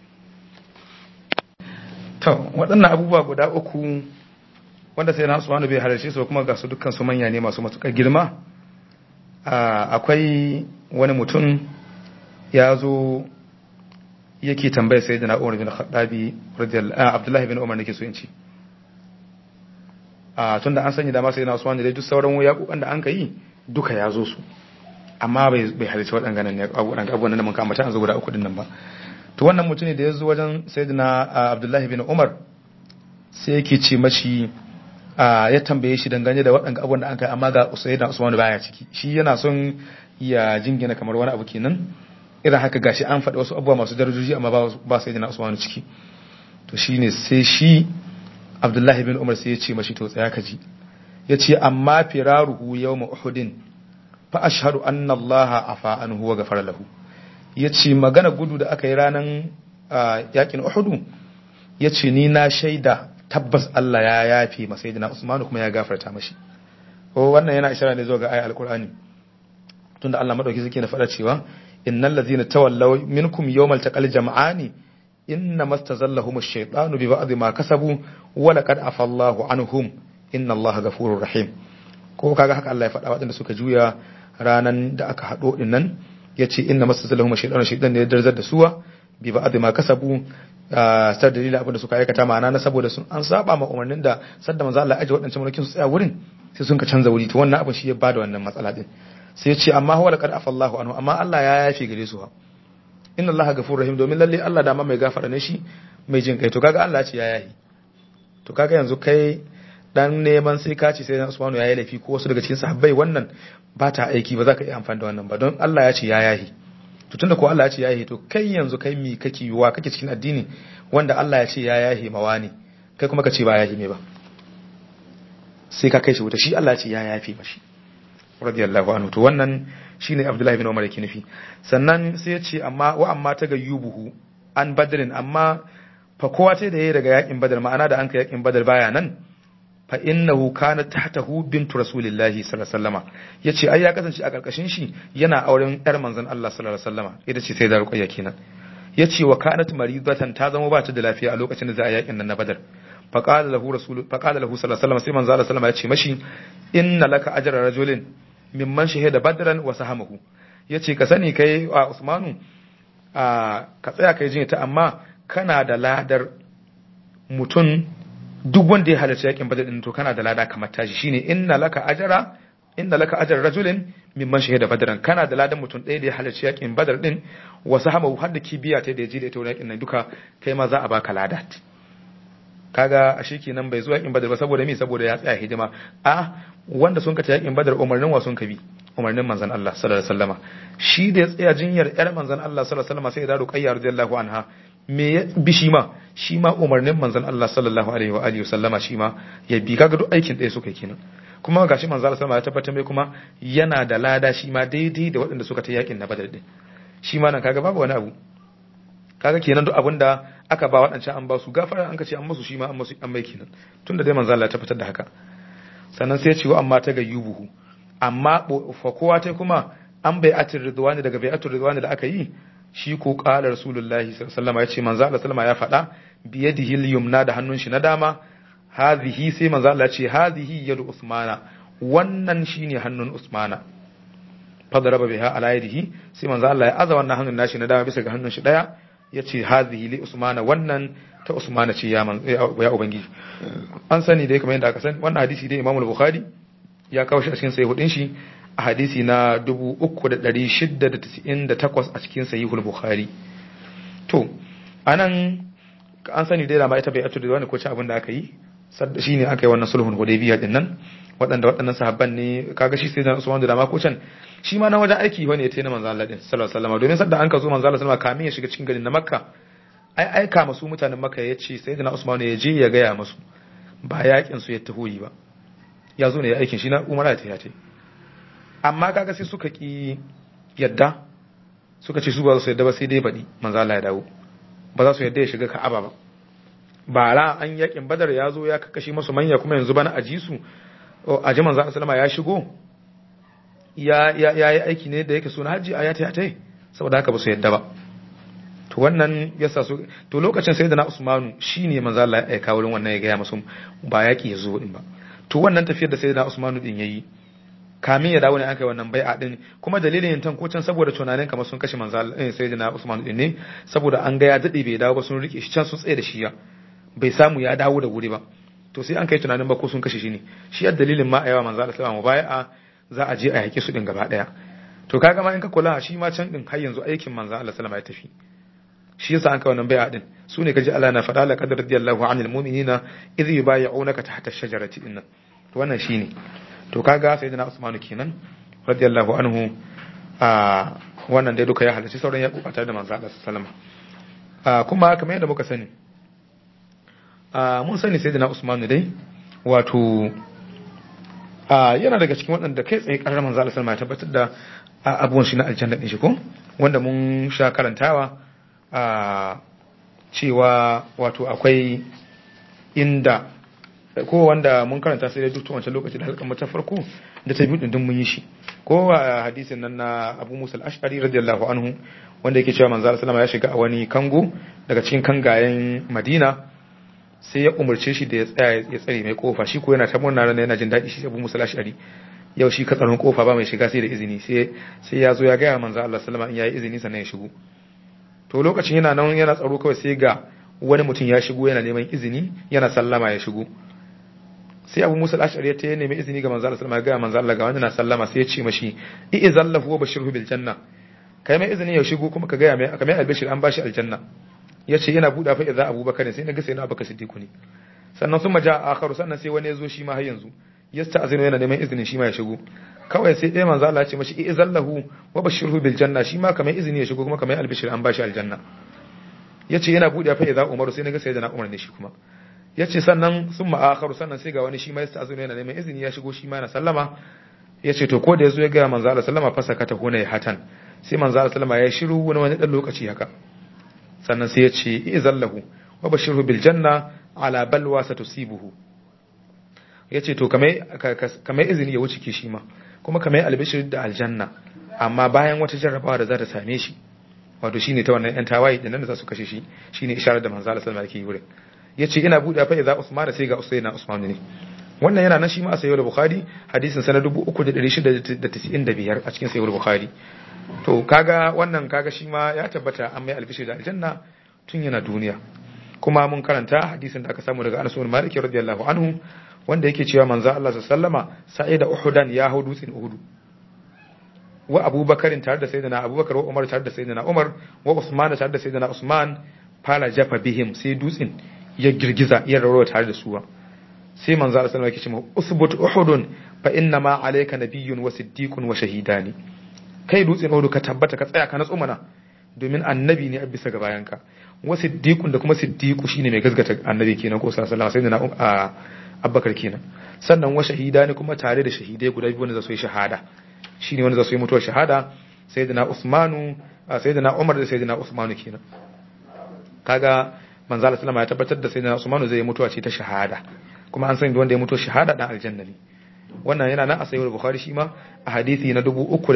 to waɗannan abubuwa guda uku wanda sai na Usmanu bai halarci su kuma ga su dukkan su manya ne masu matukar girma akwai wani mutum ya zo yake tambaya sai da Umar bin Khattabi radiyallahu Abdullah bin Umar nake so in ci a tunda an sanya dama sai na Usman da duk sauran yaƙuƙan da an kai duka ya zo su amma bai bai halarci waɗannan ne abubuwan da mun kama ta an zo guda uku din nan ba to wannan mutum ne da ya zo wajen sayyidina Abdullah bin Umar sai yake ce mashi ya tambaye shi dangane da waɗannan abubuwan da an kai amma ga sayyidina Usman baya ciki shi yana son ya jingina kamar wani abu kenan irin haka gashi an faɗi wasu abubuwa masu darajoji amma ba sai jina Usmanu ciki to shine sai shi Abdullahi bin Umar sai ya ce mashi to tsaya ka ji ya ce amma firaruhu yawma uhudin fa ashhadu anna Allah afa anhu wa ghafara lahu ya ce magana gudu da aka yi ranan yakin uhudu ya ce ni na shaida tabbas Allah ya yafe masa jina Usmanu kuma ya gafarta mashi wannan yana ishara ne zuwa ga ayat alqur'ani tunda Allah madauki suke na faɗa cewa innal ladzina tawallaw minkum yawmal taqal jam'ani inna mastazallahum ash-shaytanu bi ba'd ma kasabu wa laqad afa Allahu anhum inna Allaha ghafurur rahim ko kaga haka Allah ya faɗa waɗanda suka juya ranan da aka haɗo din nan yace inna mastazallahum ash-shaytanu shaytan ne ya darzar da suwa bi ba'd ma kasabu sar dalilin abin da suka aikata ma'ana na saboda sun an saba ma umarnin da sadda manzo Allah ya aje waɗancan mulkin su tsaya wurin sai sun ka canza wuri to wannan abin shi ya bada wannan matsala din sai ce amma huwa laqad afa Allahu anhu amma Allah ya yafe gare su ha inna Allaha ghafurur rahim domin lalle Allah da ma mai gafara ne shi mai jin kai to kaga Allah ce ya yahi to kaga yanzu kai dan neman sai ka ce sai Usmanu ya yi laifi ko wasu daga cikin sahabbai wannan ba ta aiki ba za ka iya amfani da wannan ba don Allah ya ce ya yahi to tunda ko Allah ya ce ya yahi to kai yanzu kai mi kake yiwa kake cikin addini wanda Allah ya ce ya yahi mawani kai kuma ka ce ba yahi me ba sai ka kai shi wuta shi Allah ya ce ya yafi mashi radiyallahu anhu to wannan shine Abdullahi bin Umar yake nufi sannan sai ya ce amma wa amma ta gayyubuhu an badrin amma fa kowa sai da yayi daga yakin badar ma'ana da an kai yakin badar baya nan fa innahu kana tahtahu bintu rasulillahi sallallahu alaihi wasallama yace ai ya kasance a karkashin shi yana auren yar manzon Allah sallallahu alaihi wasallama ita ce sai da ruqayya kenan yace wa kanat maridatan ta zama ba ta da lafiya a lokacin da za a yakin nan na badar fa qala lahu rasul fa qala lahu sallallahu alaihi wasallama sai manzo Allah sallallahu alaihi wasallama ya ce mashi inna laka ajra rajulin mimman shahida badran wa sahamahu yace ka sani kai a Usmanu a ka tsaya kai jin ta amma kana da ladar mutum duk wanda ya halarci yakin badar din to kana da lada kamar tashi shine inna laka ajra inna laka ajra rajulin mimman shahida badran kana da ladan mutum ɗaya da ya halarci yakin badar din wa sahamahu har da kibiya ta da ya ji da ita yakin nan duka kai ma za a baka lada kaga a shi kenan bai zo yakin badar ba saboda me saboda ya tsaya hidima a wanda sun kace yakin badar umarnin wa sun kabi umarnin manzon Allah sallallahu alaihi wasallama shi da ya tsaya jinyar yar manzon Allah sallallahu alaihi wasallama sai da ruqayya radiyallahu anha me ya bi shi ma shi ma umarnin manzon Allah sallallahu alaihi wa alihi wasallama shi ma ya bi kaga duk aikin ɗaya suka kenan kuma gashi manzon Allah sallallahu alaihi wasallama ya tabbatar mai kuma yana da lada shi ma daidai da waɗanda suka ta yakin na badar din shi ma nan kaga babu wani abu kaga kenan duk abin da aka ba waɗancan an ba su gafara an ka ce an masu shi ma an masu an mai kenan tunda dai manzo Allah ya tabbatar da haka sannan sai ya ce wa amma ta gayyubuhu amma fa kowa ta kuma an bai atir ridwani daga bai atir ridwani da aka yi shi ko qala rasulullahi sallallahu alaihi wasallam ya ce manzo Allah sallama ya faɗa bi yadihi al-yumna da hannun shi na dama hadhihi sai manzo Allah ya ce hadhihi yadu usmana wannan shine hannun usmana fadaraba biha ala yadihi sai manzo Allah ya aza wannan hannun nashi na dama bisa ga hannun shi daya yace hadhihi li usmana wannan ta usmana ce ya man ya ubangiji an sani dai kamar yadda aka sani wannan hadisi dai Imam Bukhari ya kawo shi a cikin sahihudin shi a hadisi na 3698 a cikin sahihul Bukhari to anan an sani dai da ma ita bai atu da wani ko ci abin da aka yi shine aka yi wannan sulhun hudaybiya din nan waɗanda waɗannan sahabban ne kaga shi sai da Usman da ma ko can shi ma na wajen aiki wani ya tayi manzo Allah din sallallahu alaihi wasallam domin sadda an ka zo manzo Allah sallallahu alaihi wasallam kamin ya shiga cikin garin na Makka ai aika masu mutanen Makka ya ce sai da Usman ya je ya gaya masu ba yakin su ya taho yi ba ya zo ne ya aikin shi na Umar ta ya ce amma kaga sai suka ki yadda suka ce su ba su yadda ba sai dai baɗi manzo Allah ya dawo ba za su yadda ya shiga Ka'aba ba bara an yakin Badar ya zo ya kakkashi masu manya kuma yanzu bana aji su a ji manzo sallama ya shigo ya ya yi aiki ne da yake so na haji a ya ta saboda haka ba su yadda ba to wannan yasa su to lokacin sai da na Usmanu shine manzo Allah ya aika wurin wannan ya ga masu ba yaki ya zo din ba to wannan tafiyar da sai da Usmanu din yayi kamin ya dawo ne aka yi wannan bai'a din kuma dalilin yin tanko can saboda tunanin kamar sun kashe manzo Allah sai da na Usmanu din ne saboda an ga ya dade bai dawo ba sun rike shi can sun tsaye da shi ya bai samu ya dawo da wuri ba to sai an kai tunanin ba ko sun kashe shi ne shi ya dalilin ma a yawa manzo Allah sallallahu alaihi wasallam za a je a yake su din gaba daya to kaga ma in ka kula shi ma can din har yanzu aikin manzo Allah sallallahu alaihi wasallam ya tafi shi yasa an kai wannan bai'a din su ne kaji Allah na faɗa la qad radiyallahu anil mu'minina idh yubayyi'unaka tahta ash-shajarati dinnan to wannan shine to kaga sayyidina Usman kenan radiyallahu anhu a wannan dai duka ya halarci sauran ya kuka da manzo Allah sallallahu alaihi wasallam kuma kamar yadda muka sani mun sani sayyidina Usman dai wato yana daga cikin waɗanda kai tsaye ƙarar manzo Allah sallallahu alaihi wasallam ya tabbatar da abubuwan shi na aljanna din shi ko wanda mun sha karantawa a cewa wato akwai inda ko wanda mun karanta sai dai duk wancan lokaci da halkan ta farko da ta biyu din mun yi shi ko a hadisin nan na Abu Musa al-Ash'ari radiyallahu anhu wanda yake cewa manzo sallallahu ya shiga a wani kango daga cikin kangayen Madina sai ya umarce shi da ya tsaya ya tsare mai kofa shi ko yana ta murna ran yana jin daɗi shi Abu Musa al-Ash'ari yau shi katsarin kofa ba mai shiga sai da izini sai sai ya zo ya ga manzo Allah sallallahu alaihi wasallam in yayi izini sannan ya shigo to lokacin yana nan yana tsaro kawai sai ga wani mutum ya shigo yana neman izini yana sallama ya shigo sai abu musa al-ashari ta nemi izini ga manzo Allah sallama ga manzo Allah ga wanda na sallama sai ya ce mashi i'izallahu wa bashirhu bil janna kai mai izini ya shigo kuma ka ga mai aka mai albashir an bashi aljanna yace yana buda fa idza abubakar sai na ga sai na abubakar siddiqu ne sannan sun maja akharu sannan sai wani ya zo shi ma har yanzu yasta azinu yana neman izinin shi ma ya shigo kawai sai ɗaya manzo Allah ya ce mashi i'izallahu wa bashirhu bil janna shi ma kamar izini ya shigo kuma kamar albishir an bashi aljanna yace yana bude fa idza umaru sai naga sayyidina umar ne shi kuma yace sannan sun ma'akharu sannan sai ga wani shi ma yasta azinu yana neman izini ya shigo shi ma na sallama yace to ko da yazo ya ga manzo Allah sallama fa sakata huna ya hatan sai manzo Allah sallama ya shiru wani wani dan lokaci haka sannan sai ya ce i'izallahu wa bashirhu bil janna ala balwa satusibuhu yace to kamar izini ya wuce ke shi ma kuma kamar albishir da aljanna amma bayan wata jarrabawa da za ta same shi wato shine ta wannan yan tawaye din nan da za su kashe shi shine isharar da manzo Allah sallallahu alaihi wasallam yake wurin yace ina buɗe fa idza usman sai ga usaina usman ne wannan yana nan shi ma a sayyid bukhari hadisin sana 3695 a cikin sayyid bukhari to kaga wannan kaga shi ma ya tabbata an mai albishir da aljanna tun yana duniya kuma mun karanta hadisin da aka samu daga Anas bin Malik radiyallahu anhu wanda yake cewa manzo Allah sallama sa'ida uhudan ya hau dutsen uhudu wa abubakarin tare da sayyidina abubakar wa umar tare da sayyidina umar wa usman tare da sayyidina usman fala jafa bihim sai dutsen ya girgiza ya rawo tare da su sai manzo Allah sallama yake cewa usbut uhudun fa inna ma alayka nabiyyun wa siddiqun wa shahidani kai dutsen uhudu ka tabbata ka tsaya ka natsu mana domin annabi ne a bisa ga bayanka wa siddiqun da kuma siddiqu shine mai gaskata annabi kenan ko sallallahu alaihi wasallam sayyidina abbakar kenan sannan wa shahida ne kuma tare da shahidai guda biyu wanda za su yi shahada shine wanda za su yi mutuwar shahada sayyidina usmanu sayyidina umar da sayyidina usmanu kenan kaga manzo Allah sallama ya tabbatar da sayyidina usmanu zai yi mutuwa ce ta shahada kuma an sani wanda ya mutuwa shahada dan aljanna ne wannan yana nan a sahih bukhari shi ma a hadisi na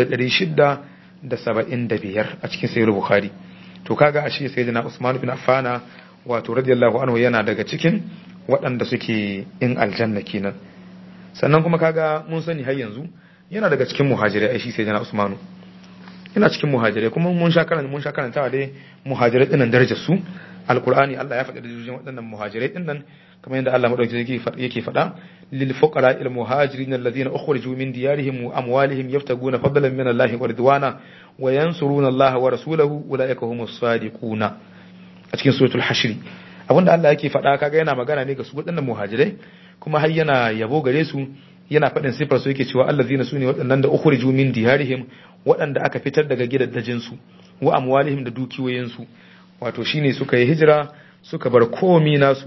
3675 a cikin sahih bukhari to kaga ashe sayyidina usman bin affana wato radiyallahu anhu yana daga cikin waɗanda suke in aljanna kenan sannan kuma kaga mun sani har yanzu yana daga cikin muhajirai ai shi sai jana usmanu yana cikin muhajirai kuma mun sha karanta mun sha karantawa dai muhajirai dinnan darajar su alqur'ani Allah ya faɗi darajojin waɗannan muhajirai dinnan kamar yadda Allah madauki yake faɗa lil fuqara il muhajirin alladhina ukhriju min diyarihim wa amwalihim yaftaguna fadlan min Allah wa ridwana wa yansuruna Allah wa rasulahu ulaika humus sadiquna a cikin suratul hashr abinda Allah yake faɗa kaga yana magana ne ga su waɗannan muhajirai kuma har yana yabo gare su yana faɗin sifar su yake cewa allazina sune waɗannan da ukhriju min diyarihim waɗanda aka fitar daga gidaddajin su wa amwalihim da dukiyoyin su wato shine suka yi hijira suka bar komi nasu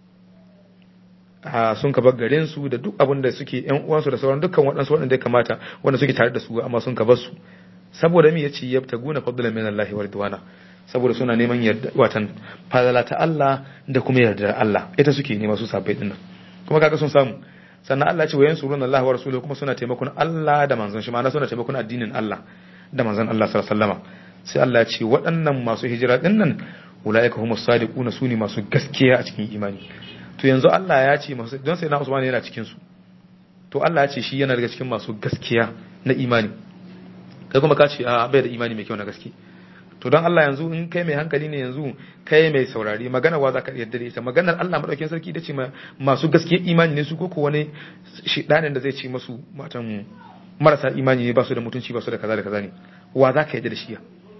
a sun ka bar garin su da duk abin da suke yan uwansu da sauran dukkan waɗansu waɗanda ya kamata wanda suke tare da su amma sun ka bar su saboda me yace yabtaguna fadlan min Allah wa ridwana saboda suna neman yarda watan fadala ta Allah da kuma yarda Allah ita suke nema su sabai dinnan kuma kaga sun samu sannan Allah ce wayan surun Allah wa rasuluhu kuma suna taimakon Allah da manzon shi ma'ana suna taimakon addinin Allah da manzon Allah sallallahu alaihi wasallama sai Allah ya ce waɗannan masu hijira dinnan ulaika humus sadiquna sune masu gaskiya a cikin imani to yanzu Allah ya ce masu don sai na Usman yana cikin su to Allah ya ce shi yana daga cikin masu gaskiya na imani kai kuma ka ce a bai da imani mai kyau na gaske to don Allah yanzu in kai mai hankali ne yanzu kai mai saurari magana wa za ka yarda da ita maganar Allah madaukakin sarki ita ce masu gaskiya imani ne su ko wani shidanin da zai ce masu matan marasa imani ne ba su da mutunci ba su da kaza da kaza ne wa za ka yarda da shi ya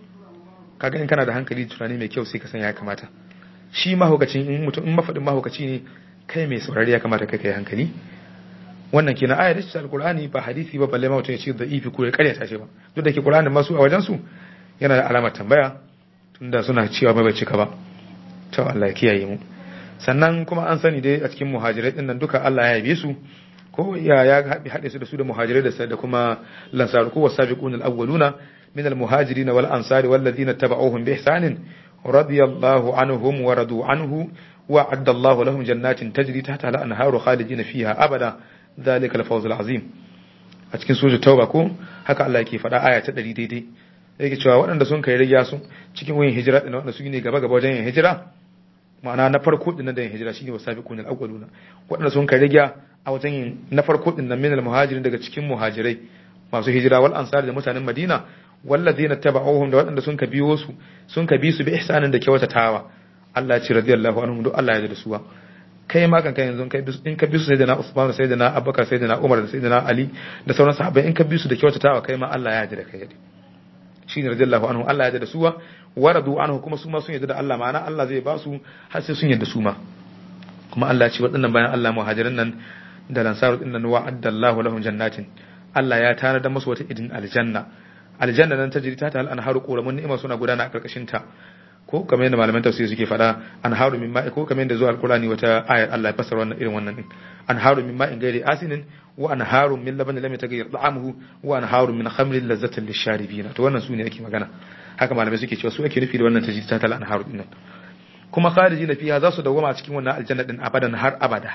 kaga in kana da hankali tunani mai kyau sai ka san ya kamata shi mahaukacin in mutum in mafadin mahaukaci ne kai mai saurari ya kamata kai kai hankali wannan kenan ayar da alqur'ani ba hadisi ba balle ma mutum ya ce da ifi ko ya karyata shi ba duk da ke qur'ani masu a wajen su yana da alamar tambaya tunda suna cewa bai cika ba to Allah ya kiyaye mu sannan kuma an sani dai a cikin muhajirai din nan duka Allah ya yabe su ko ya ya haɗe su da su da muhajirai da da kuma lansar ko wasabiqun al-awwaluna min al-muhajirin wal ansari wal ladina tabauhum bi ihsanin radiyallahu anhum wa radu anhu wa adda Allah lahum jannatin tajri tahta al-anharu khalidina fiha abada dhalika al-fawz al-azim a cikin sura tauba ko haka Allah yake faɗa aya ta 100 daidai yake cewa waɗanda sun kai rigya su cikin wayin hijira ɗin waɗanda su ne gaba gaba wajen yin hijira ma'ana na farko ɗin da yin hijira shine wasabiqun al-awwaluna waɗanda sun kai rigya a wajen yin na farko ɗin nan min al-muhajirin daga cikin muhajirai masu hijira wal ansar da mutanen Madina walladheena tabauhum da waɗanda sun ka biyo su sun ka bi su bi ihsanin da kyautatawa Allah ya ce radiyallahu anhum duk Allah ya da suwa kai ma kan kai yanzu kai in ka bi su sayyidina Usman sayyidina Abubakar sayyidina Umar da sayyidina Ali da sauran sahabbai in ka bi su da kyautatawa kai ma Allah ya yarda da kai shine radiyallahu anhu Allah ya yarda da suwa waradu anhu kuma su ma sun yarda da Allah ma'ana Allah zai ba su har sai sun yarda su ma kuma Allah ya ce waɗannan bayan Allah muhajirin nan da lansaru din nan wa'adda Allahu lahum jannatin Allah ya tana da musu wata idin aljanna aljanna nan tajri ta tal anharu quramun ni'ima suna gudana a karkashin ta ko kamar yadda malaman tafsiri suke faɗa anharu min ma'i ko kamar yadda zuwa alqurani wata ayar Allah ya fassara wannan irin wannan din anharu min ma'in ghairi asinin wa anharu min labanin lam yataghayyar ta'amuhu wa anharu min khamrin lazzatin lisharibina to wannan sune ake magana haka malamai suke cewa su ake nufi da wannan tajri ta tal anharu din nan kuma kharijina fiha za su dawwama a cikin wannan aljanna din abadan har abada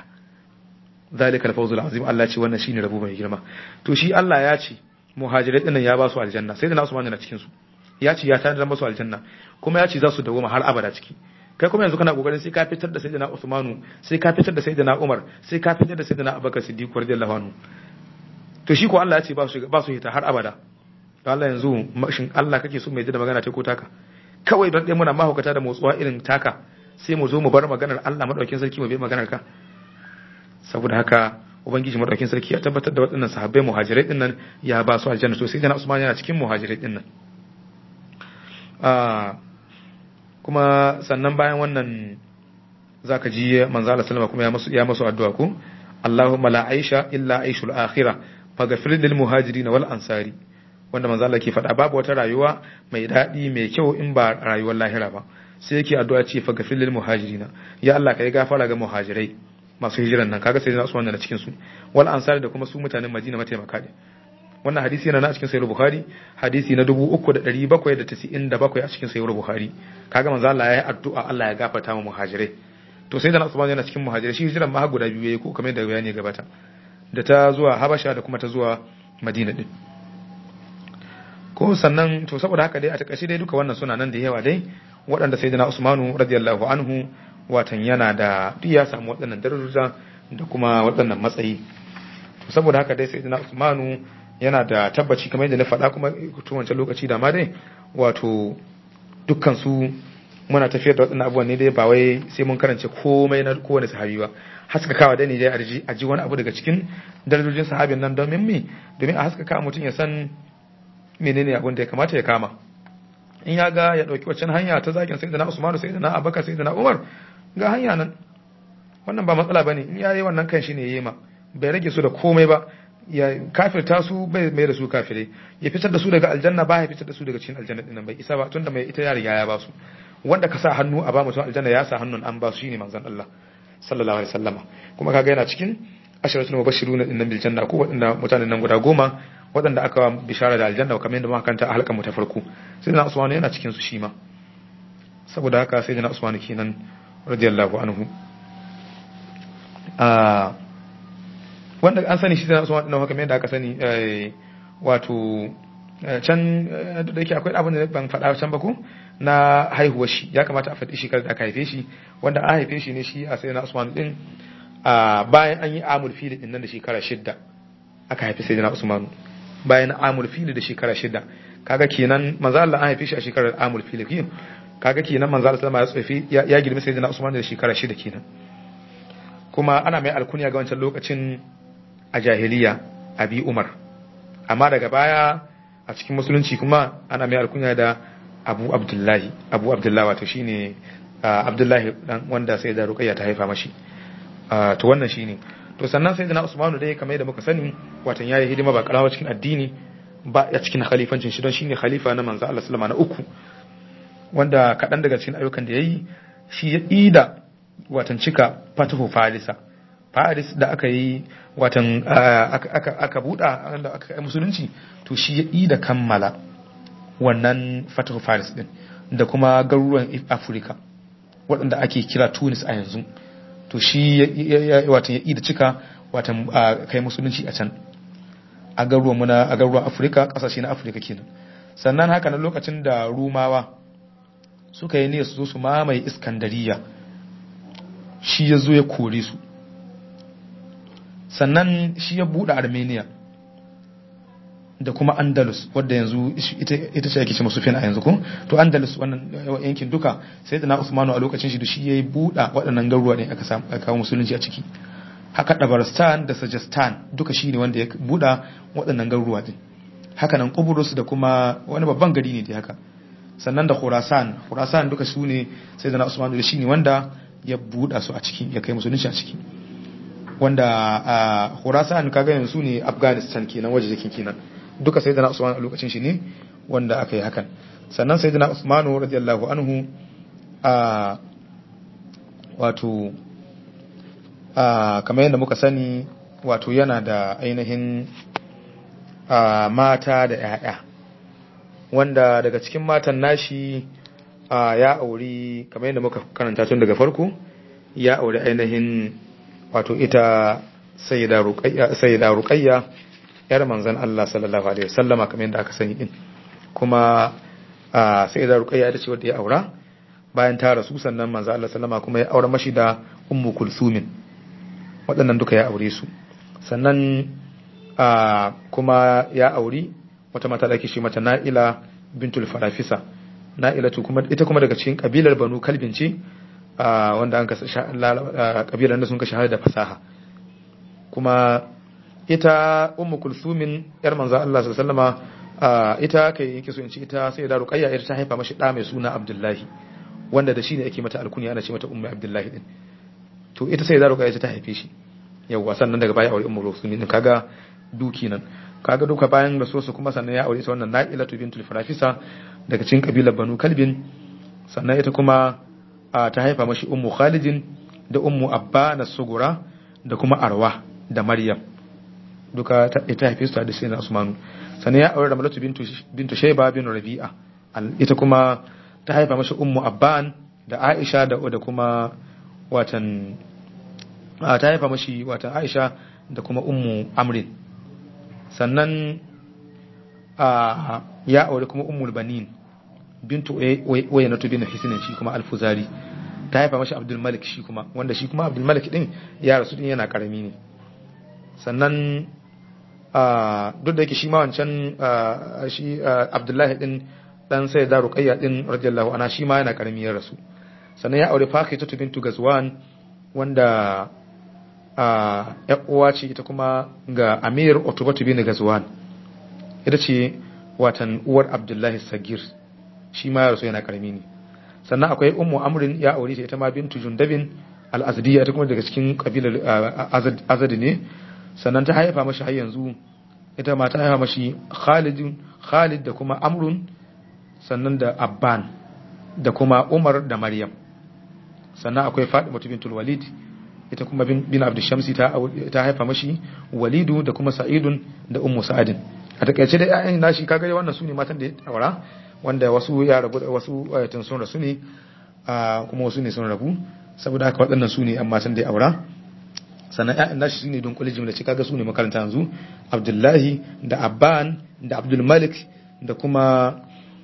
zalika al-fawzul azim Allah ce wannan shine rabo mai girma to shi Allah ya ce muhajirai dinnan ya ba su aljanna sai da nasu ma na cikin su ya ce ya tana da masu aljanna kuma ya ce za su dawoma har abada ciki kai kuma yanzu kana kokarin sai ka fitar da sayyidina Usmanu sai ka fitar da sayyidina Umar sai ka fitar da sayyidina Abubakar Siddiq radiyallahu anhu to shi ko Allah ya ce ba su ba su hita har abada to Allah yanzu shin Allah kake so mai da magana ta ko taka kawai don dai muna mahaukata da motsuwa irin taka sai mu zo mu bar maganar Allah madaukin sarki mu bi maganar ka saboda haka ubangiji madaukin sarki ya tabbatar da waɗannan sahabbai muhajirai din nan ya ba su aljanna to sai da Usman yana cikin muhajirai din nan kuma sannan bayan wannan zaka ji manzo Allah sallama kuma ya masu ya masu addu'a ko Allahumma la aisha illa aishul akhirah faghfir lil muhajirin wal ansari wanda manzo Allah ke faɗa babu wata rayuwa mai daɗi mai kyau in ba rayuwar lahira ba sai yake addu'a ce faghfir lil muhajirin ya Allah kai gafara ga muhajirai masu hijiran nan kaga sai na Usman da cikin su wal ansari da kuma su mutanen Madina mataimaka ne wannan hadisi yana na cikin sahih bukhari hadisi na 3797 a cikin sahih bukhari kaga manzo Allah ya yi addu'a Allah ya gafarta mu muhajirai to sai da Usman yana cikin muhajirai shi hijiran ma guda biyu yayi ko kamar da bayani gabata da ta zuwa Habasha da kuma ta zuwa Madina din ko sannan to saboda haka dai a takaice dai duka wannan suna nan da yawa dai waɗanda sayyidina Usmanu radiyallahu anhu watan yana da duk ya samu waɗannan darajoja da kuma waɗannan matsayi saboda haka dai sayyidina Usmanu yana da tabbaci kamar yadda na faɗa kuma tun wancan lokaci da ma dai wato dukkan su muna tafiyar da waɗannan abubuwan ne dai ba wai sai mun karance komai na kowane sahabi ba haskakawa da ne dai a ji wani abu daga cikin darajojin sahabin nan domin me domin a haskaka mutum ya san menene abin da ya kamata ya kama in ya ga ya ɗauki waccan hanya ta zagin sai da na usmanu sai da na abaka sai da na umar ga hanya nan wannan ba matsala ba ne in ya yi wannan kan shi ne ya yi ma bai rage su da komai ba ya kafirta su bai mai da su kafirai ya fitar da su daga aljanna ba ya fitar da su daga cikin aljanna dinnan bai isa ba tunda mai ita ya riga ya ba su wanda ka sa hannu a ba mutum aljanna ya sa hannun an ba su shine manzon Allah sallallahu alaihi wasallama kuma kaga yana cikin asharatul mubashiruna dinnan bil janna ko wadanda mutanen nan guda goma waɗanda aka bishara da aljanna kamar yadda muka kanta a halkan mu ta farko sai na usmanu yana cikin su shi ma saboda haka sai na usmanu kenan radiyallahu anhu a wanda an sani shi sai na usmanu din kamar yadda aka sani wato can da yake akwai abin da ban faɗa can ba ko na haihuwar shi ya kamata a faɗi shekarar da aka haife shi wanda an haife shi ne shi a sai na usmanu din bayan an yi amul fili din nan da shekara shidda aka haifi sai na usmanu bayan amul fili da shekara shida kaga kenan manzo Allah an haife shi a shekarar amul fili kin kaga kenan manzo Allah sallama ya tsofi ya girme sai na Usman da shekara shida kenan kuma ana mai alkunya ga wancan lokacin a jahiliya abi Umar amma daga baya a cikin musulunci kuma ana mai alkunya da Abu Abdullahi Abu Abdullahi wato shine Abdullahi dan wanda sai da Ruqayya ta haifa mashi to wannan shine to sannan sai na Usmanu dai kamar yadda muka sani watan yayi hidima ba karawa cikin addini ba a cikin khalifancin shi don shine khalifa na manzo Allah sallama na uku wanda kaɗan daga cikin ayyukan da yayi shi ya ida watan cika fatahu farisa faris da aka yi watan aka aka buɗa da aka yi musulunci to shi ya ida kammala wannan fatahu faris din da kuma garuruwan afirka waɗanda ake kira tunis a yanzu to shi watan ya ida cika watan kai musulunci a can a garuruwan muna a garuruwan afirka ƙasashe na afirka kenan sannan haka na lokacin da rumawa suka yi ne su zo su mamaye iskandariya shi ya zo ya kore su sannan shi ya buɗe armenia da kuma andalus wadda yanzu ita ce ake ce masu a yanzu ko to andalus wannan yankin duka sai da na usmanu a lokacin shi da shi ya yi buɗa waɗannan garuruwa ne aka kawo musulunci a ciki haka dabaristan da sajistan duka shi ne wanda ya buɗa waɗannan garuruwa din haka nan kuburus da kuma wani babban gari ne da haka sannan da khurasan khurasan duka su ne sai da na usmanu da shi ne wanda ya buɗa su a ciki ya kai musulunci a ciki wanda a khurasan kaga yanzu ne afghanistan kenan waje jikin kenan duka sai da na usmanu a lokacin shi ne wanda aka yi hakan sannan sai da na usmanu radiyallahu anhu a wato kamar yadda muka sani wato yana da ainihin mata da 'ya'ya wanda daga cikin matan nashi ya auri kamar yadda muka karanta tun daga farko ya auri ainihin wato ita sayyida ruqayya yar manzon Allah sallallahu alaihi wasallama kamar yadda aka sani din kuma sayyida ruqayya ita ce wadda ya aura bayan ta rasu sannan manzon Allah sallama kuma ya aura mashi da ummu kulsumin waɗannan duka ya aure su sannan kuma ya auri wata mata da ake shi mata na'ila bintul farafisa na'ila kuma ita kuma daga cikin kabilar banu kalbin ce wanda an kabilar da sun ka shahara da fasaha kuma ita ummu kulsumin yar manzo Allah sallallahu alaihi ita kai yake so in ce ita sai da ruqayya ita ta haifa mashi da mai suna abdullahi wanda da shi ne ake mata alkunya ana ce mata ummu abdullahi din to ita sai da ruqayya ta haife shi yawwa sannan daga baya aure ummu kulsumin din kaga duki nan kaga duka bayan rasuwarsu kuma sannan ya aure ta wannan na'ilatu bintul farafisa daga cikin kabilar banu kalbin sannan ita kuma ta haifa mashi ummu khalidin da ummu abba na sugura da kuma arwa da maryam duka ita haife su da sai na usmanu sannan ya aure da malatu bintu bintu shayba bin rabi'a ita kuma ta haifa mashi ummu abban da aisha da da kuma watan ta haifa mashi watan aisha da kuma ummu amrin sannan ya aure kuma ummul banin bintu wayanatu bin hisnin shi kuma alfuzari ta haifa mashi abdul malik shi kuma wanda shi kuma abdul malik din ya rasu din yana karami ne sannan duk da yake shi ma wancan shi Abdullahi din dan sai da Ruqayya din radiyallahu anha shi ma yana karami ya rasu sannan ya aure Fakhita bintu Gazwan wanda ya uwa ce ita kuma ga Amir Utbatu bin Gazwan ita ce watan uwar Abdullahi Sagir shi ma ya rasu yana karami ne sannan akwai Ummu Amrin ya aure ta ita ma bintu Jundabin al-Azdiya ita kuma daga cikin kabilar Azad ne sannan ta haifa mashi har yanzu ita ma ta haifa mashi Khalid Khalid da kuma Amrun sannan da Abban da kuma Umar da Maryam sannan akwai Fatima bintul Walid ita kuma bin Abdul Shamsi ta ta haifa mashi Walidu da kuma Sa'idun da Ummu Sa'adin a takaice dai ƴaƴan nashi kaga wannan su ne matan da ya aura wanda wasu ya rabu wasu ayatun sun rasu ne kuma wasu ne sun rabu saboda haka waɗannan su ne an matan da ya aura sannan ƴaƴan nashi su ne don kulli jimla kaga su ne makaranta yanzu Abdullahi da Abban da Abdul Malik da kuma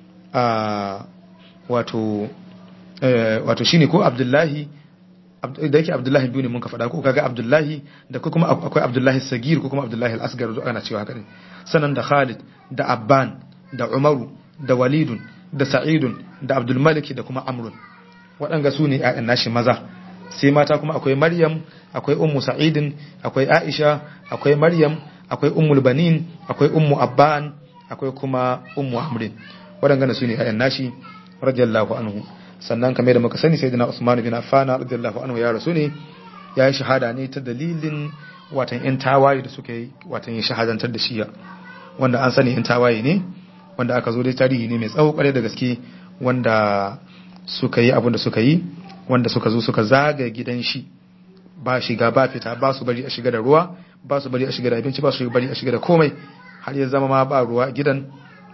wato wato shine ko Abdullahi da yake Abdullahi biyu ne mun ka faɗa ko kaga Abdullahi da kuma akwai Abdullahi Sagir ko kuma Abdullahi Al-Asgar duk ana cewa haka ne sannan da Khalid da Abban da Umaru da Walidun da Sa'idun da Abdul Malik da kuma Amrun waɗanga su ne ƴaƴan nashi maza sai mata kuma akwai Maryam akwai Ummu Sa'idin akwai Aisha akwai Maryam akwai Ummul Banin akwai Ummu Abban akwai kuma Ummu Amrin waɗanga su ne ƴaƴan nashi radiyallahu anhu sannan kamar da muka sani sayyidina Usman bin Affan radiyallahu anhu ya rasu ne ya yi shahada ne ta dalilin watan yan tawaye da suka yi watan yin shahadantar da shiya wanda an sani yan tawaye ne wanda aka zo dai tarihi ne mai tsawo kwarai da gaske wanda suka yi abin da suka yi wanda suka zo suka zaga gidan shi ba shiga ba fita ba su bari a shiga da ruwa ba su bari a shiga da abinci ba su bari a shiga da komai har ya zama ma ba ruwa gidan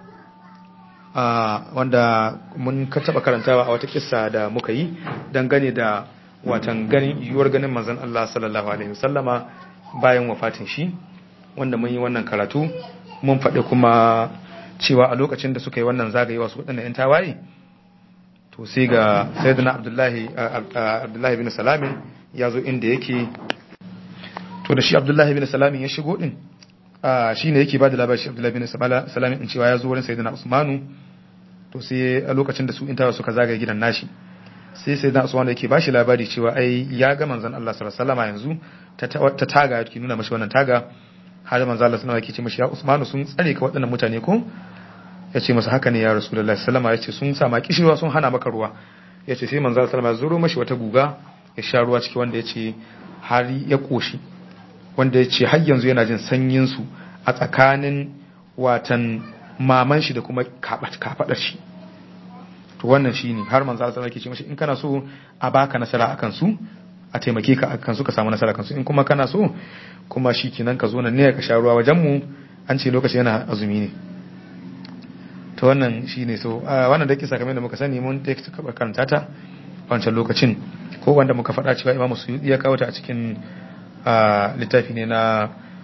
wanda mun ka taba karantawa a wata kissa da muka yi dangane da watan ganin yiwuwar ganin manzon Allah sallallahu alaihi wasallama bayan wafatin shi wanda mun yi wannan karatu mun faɗi kuma cewa a lokacin da suka yi wannan zagayewa su waɗannan yan tawaye to sai ga sayyidina abdullahi abdullahi bin salamin ya zo inda yake to da shi abdullahi bin salamin ya shigo din shi ne yake ba da labari shi abdullahi bin salamin in cewa ya zo wurin sayyidina usmanu to sai a lokacin da su in tawa suka zagaye gidan nashi sai sayyidina usmanu yake ba shi labari cewa ai ya ga manzon Allah sallallahu alaihi yanzu ta taga yake nuna mashi wannan taga har manzon Allah sallallahu alaihi yake ce mashi ya usmanu sun tsare ka waɗannan mutane ko ya ce masa haka ne ya rasulullahi sallama ya ce sun sa ma kishirwa sun hana maka ruwa ya ce sai manzon Allah sallama ya zuro mashi wata guga ya sha ruwa ciki wanda ya ce har ya koshi wanda ya ce har yanzu yana jin sanyinsu a tsakanin watan maman shi da kuma kafaɗar shi to wannan shi ne har manzo Allah ke ce mashi in kana so a baka nasara akan su a taimake ka akan su ka samu nasara akan su in kuma kana so kuma shi kenan ka zo nan ne ka sha ruwa wajen mu an ce lokaci yana azumi ne to wannan shi ne so wannan da kisa kamar da muka sani mun da karanta ta wancan lokacin ko wanda muka faɗa cewa imamu suyudi ya kawo ta a cikin littafi ne na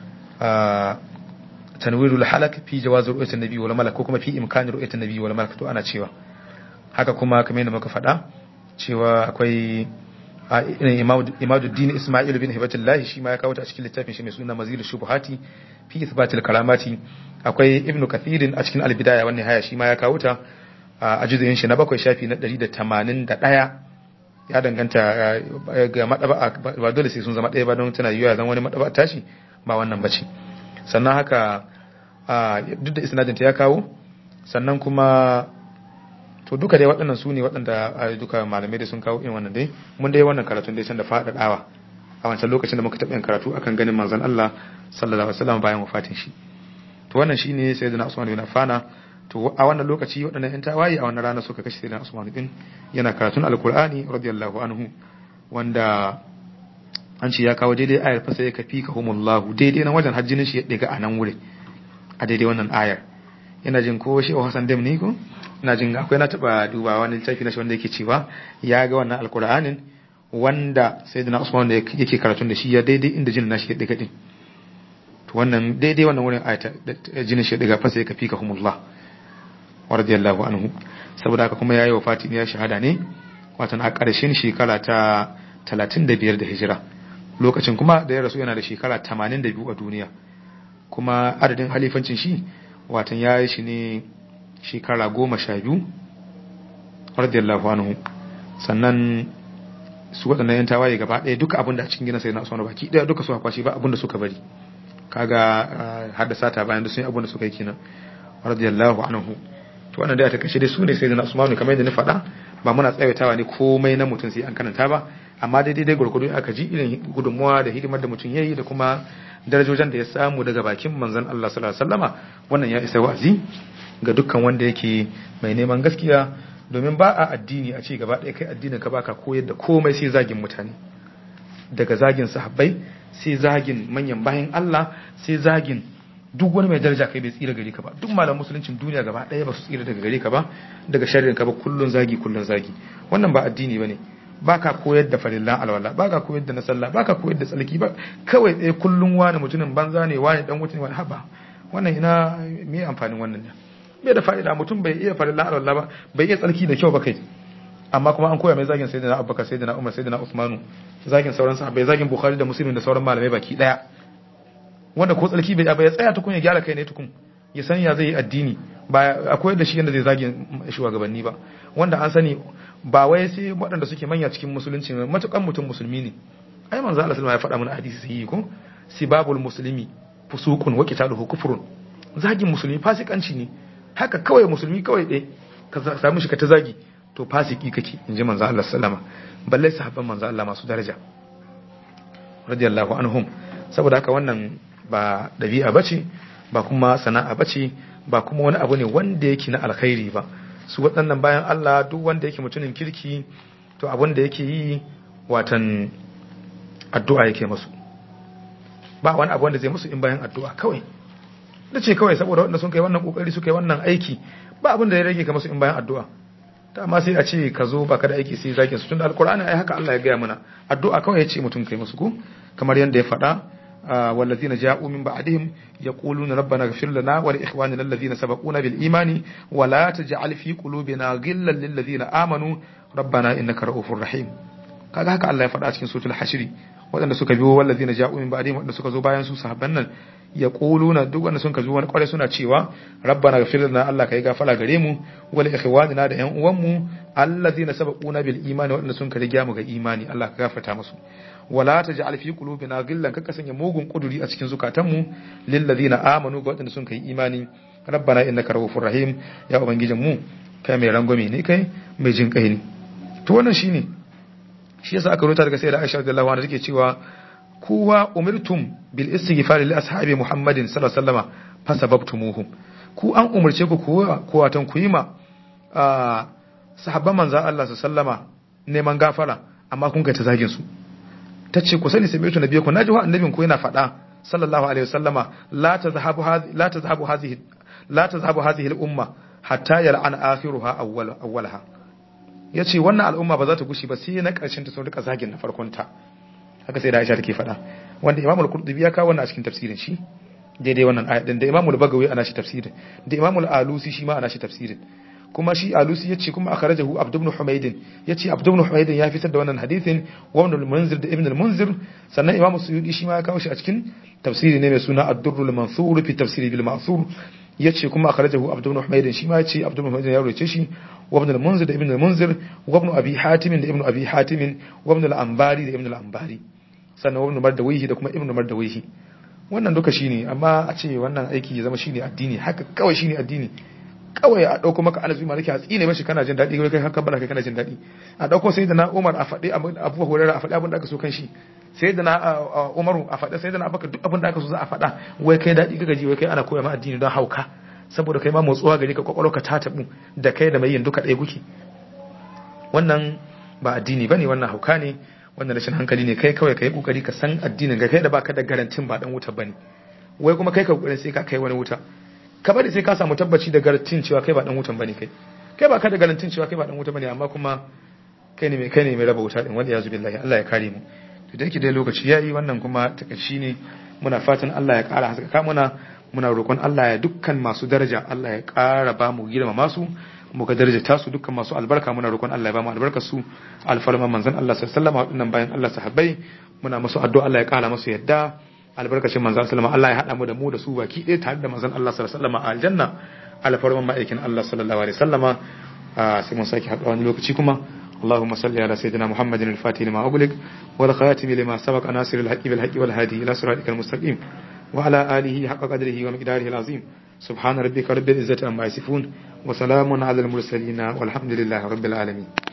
tanwirul halak fi jawaz ru'yatin nabi wal malak ko kuma fi imkan ru'yatin nabi wal malak to ana cewa haka kuma kamar yadda muka faɗa cewa akwai imaduddin isma'il bin hibatullah shi ma ya kawo ta a cikin littafin shi mai suna mazil shubuhati fi ithbatil karamati akwai ibn kathirin a cikin albidaya wannan haya shi ma ya kawo ta a juzuyin shi na bakwai shafi na 181 ya danganta ga madaba ba dole sai sun zama ɗaya ba don tana yiwuwa zan wani madaba tashi ba wannan bace sannan haka duk da isnadinta ya kawo sannan kuma to duka dai waɗannan su ne waɗanda duka malamai da sun kawo irin wannan dai mun dai wannan karatun dai can da faɗaɗawa a wancan lokacin da muka taɓa yin karatu akan ganin manzon Allah sallallahu alaihi wasallam bayan wafatin shi to wannan shine sayyidina Usman bin Affan to a wannan lokaci waɗannan yan tawaye a wannan rana suka kashe sayyidina Usman bin yana karatun alqur'ani radiyallahu anhu wanda an ce ya kawo daidai ayar fa sai ka fi ka humullahu daidai nan wajen hajjinin shi ya ɗiga a nan wurin a daidai wannan ayar ina jin ko shi Hassan Dem ne ko ina jin akwai na taba duba wani littafi na shi wanda yake cewa ya ga wannan alkur'anin wanda sayyidina Usman da yake karatun da shi ya daidai inda jinin nashi ya diga din to wannan daidai wannan wurin ayata jinin shi ya diga fa sai ka fika humullah wa radiyallahu anhu saboda haka kuma yayi wafati ne ya shahada ne watan a ƙarshen shekara ta 35 da hijira lokacin kuma da ya rasu yana da shekara 82 a duniya kuma adadin halifancin shi watan ya yi shi ne shekara goma sha biyu radiyallahu anhu sannan su waɗannan yan tawaye gaba ɗaya duka abin da a cikin gina sai na usman baki ɗaya duka suka kwashi ba abin da suka bari kaga haddasa ta bayan da sun yi abin da suka yi kenan radiyallahu anhu to wannan dai a takaice dai su ne sai na usman kamar yadda na faɗa ba muna tsawaitawa ne komai na mutum sai an karanta ba amma daidai dai gurgudu aka ji irin gudunmuwa da hidimar da mutum yayi da kuma darajojin da ya samu daga bakin manzon Allah sallallahu alaihi wasallama wannan ya isa wa'azi ga dukkan wanda yake mai neman gaskiya domin ba a addini a ce gaba ɗaya kai addinin ka baka koyar da komai sai zagin mutane daga zagin sahabbai sai zagin manyan bayan Allah sai zagin duk wani mai daraja kai bai tsira gare ka ba duk malam musuluncin duniya gaba ɗaya ba su tsira daga gare ka ba daga sharrin ka ba kullun zagi kullun zagi wannan ba addini bane baka koyar da farillan alwala baka koyar da na sallah baka koyar da tsalki ba kawai ɗaya kullun wani mutumin banza ne wani dan wutin wani haba wannan ina me amfanin wannan ne bai da fa'ida mutum bai iya farillan alwala ba bai iya tsalki da kyau ba kai amma kuma an koya mai zagin sayyidina abubakar sayyidina umar sayyidina usmanu zagin sauran sahabbai zagin bukhari da muslim da sauran malamai baki daya wanda ko tsarki bai ya tsaya tukun ya gyara kai ne tukun ya san ya zai yi addini ba akwai da shi yadda zai zagi shugabanni ba wanda an sani ba wai sai waɗanda suke manya cikin musulunci matukan mutum musulmi ne ai manzo Allah sallallahu alaihi wasallam ya faɗa mana hadisi sai ko sibabul muslimi fusuqun wa qitaluhu kufrun zagin musulmi fasikanci ne haka kawai musulmi kawai dai ka samu shi ka ta zagi to fasiki kake inji manzo Allah sallama balle sahabban manzo Allah masu daraja radiyallahu anhum saboda haka wannan ba ɗabi'a ba ce ba kuma sana'a ba ce ba kuma wani abu ne wanda yake na alkhairi ba su waɗannan bayan Allah duk wanda yake mutumin kirki to abin da yake yi watan addu'a yake masu ba wani abu wanda zai musu in bayan addu'a kawai da ce kawai saboda wanda sun kai wannan kokari suka yi wannan aiki ba abin da ya rage ka masu in bayan addu'a ta amma sai a ce ka zo baka da aiki sai zakin su tun da alkur'ani ai haka Allah ya gaya mana addu'a kawai ya ce mutum kai musu ku kamar yadda ya faɗa والذين جاءوا من بعدهم يقولون ربنا اغفر لنا ولإخواننا الذين سبقونا بالإيمان ولا تجعل في قلوبنا غلا للذين آمنوا ربنا إنك رؤوف رحيم kaga haka Allah ya faɗa cikin suratul hashri waɗanda suka biyo wallazina ja'u min ba'dihim waɗanda suka zo bayan su sahabban nan ya quluna duk wanda sun ka zo wani kware suna cewa rabbana ghfir lana Allah kai gafara gare mu wal ikhwanina da ƴan uwan mu allazina sabaquna bil imani waɗanda sun ka riga mu ga imani Allah ka gafarta musu wala taj'al fi qulubina ghillan kaka sanya mugun kuduri a cikin zukatanmu lil ladina amanu ga waɗanda sun kai imani rabbana innaka rahufur rahim ya ubangijin mu kai mai rangwame ne kai mai jin kai ne to wannan shine shi yasa aka rubuta daga sayyida Aisha radiyallahu anha take cewa kuwa umirtum bil istighfar li ashabi Muhammadin sallallahu alaihi wasallama fasababtumuhum ku an umurce ku kuwa ku watan ku yi ma sahabban manzon Allah sallama neman gafara amma kun kai ta zagin su tace ku sani sami'tu nabiyakum naji wa annabin ku yana faɗa sallallahu alaihi wasallama la tazhabu hadhihi la tazhabu hadhihi la tazhabu hadhihi al umma hatta yal'ana akhiruha awwal awwalaha ya ce wannan al'umma ba za ta gushi ba sai na ƙarshen ta sun rika zagin na farkon ta haka sai da Aisha take faɗa wanda Imam al-Qurtubi ya kawo wannan a cikin tafsirin shi daidai wannan ayat din da Imam al-Bagawi ana shi tafsirin da Imam al-Alusi shi ma ana shi tafsirin kuma shi Alusi yace kuma akhrajahu Abd ibn Humayd yace Abd ibn Humayd ya fitar da wannan hadisin wa Ibn al-Munzir da Ibn al-Munzir sannan Imam Suyuti shi ma ya kawo shi a cikin tafsiri ne mai suna Ad-Durr al-Mansur fi tafsiri bil Ma'thur yace kuma akhrajahu Abd ibn Humayd shi ma yace Abd ibn Humayd ya rawace shi wa Ibn al-Munzir da Ibn al-Munzir wa Ibn Abi Hatim da Ibn Abi Hatim wa Ibn al-Anbari da Ibn al-Anbari sannan wa Ibn Mardawihi da kuma Ibn Mardawihi wannan duka shine amma a ce wannan aiki ya zama shine addini haka kawai shine addini kawai a dauko maka alazi malaki a tsine mashi kana jin daɗi kai haka bala kai kana jin daɗi a dauko sai da na Umar a faɗi Abu Hurairah a faɗi abin da aka so kan shi sai da na Umaru a faɗi sai da na Abubakar duk abin da aka so za a faɗa wai kai daɗi kaga ji wai kai ana koya ma addini don hauka saboda kai ma motsuwa gari ka kwakwalwa ka ta tabu da kai da mai yin duka ɗaya kuke wannan ba addini bane wannan hauka ne wannan rashin hankali ne kai kawai kai kokari ka san addinin ga kai da baka da garantin ba dan wuta bane wai kuma kai ka kokarin sai ka kai wani wuta ka bari sai ka samu tabbaci da garantin cewa kai ba dan wutan bane kai kai ba ka da garantin cewa kai ba dan wuta bane amma kuma kai ne mai kai ne mai raba wuta din wanda ya zubi Allah Allah ya kare mu to da yake dai lokaci yayi wannan kuma takaici ne muna fatan Allah ya kara haskaka muna muna roƙon Allah ya dukkan masu daraja Allah ya kara ba mu girma masu mu ga daraja tasu dukkan masu albarka muna roƙon Allah ya ba mu albarkar su alfarman manzon Allah sallallahu alaihi wasallam wadannan bayan Allah sahabbai muna musu addu'a Allah ya kara musu yadda albarkacin manzon sallama Allah ya hada mu da mu da su baki ɗaya tare da manzon Allah sallallahu alaihi wasallam a aljanna alfarman ma'aikin Allah sallallahu alaihi wasallama sai mun saki haɗuwa wani lokaci kuma اللهم صل على سيدنا محمد الفاتح لما أغلق والخاتم لما سبق ناصر الحق بالحق والهادي إلى صراطك المستقيم وعلى آله حق قدره ومقداره العظيم سبحان ربك رب العزة عما يصفون وسلام على المرسلين والحمد لله رب العالمين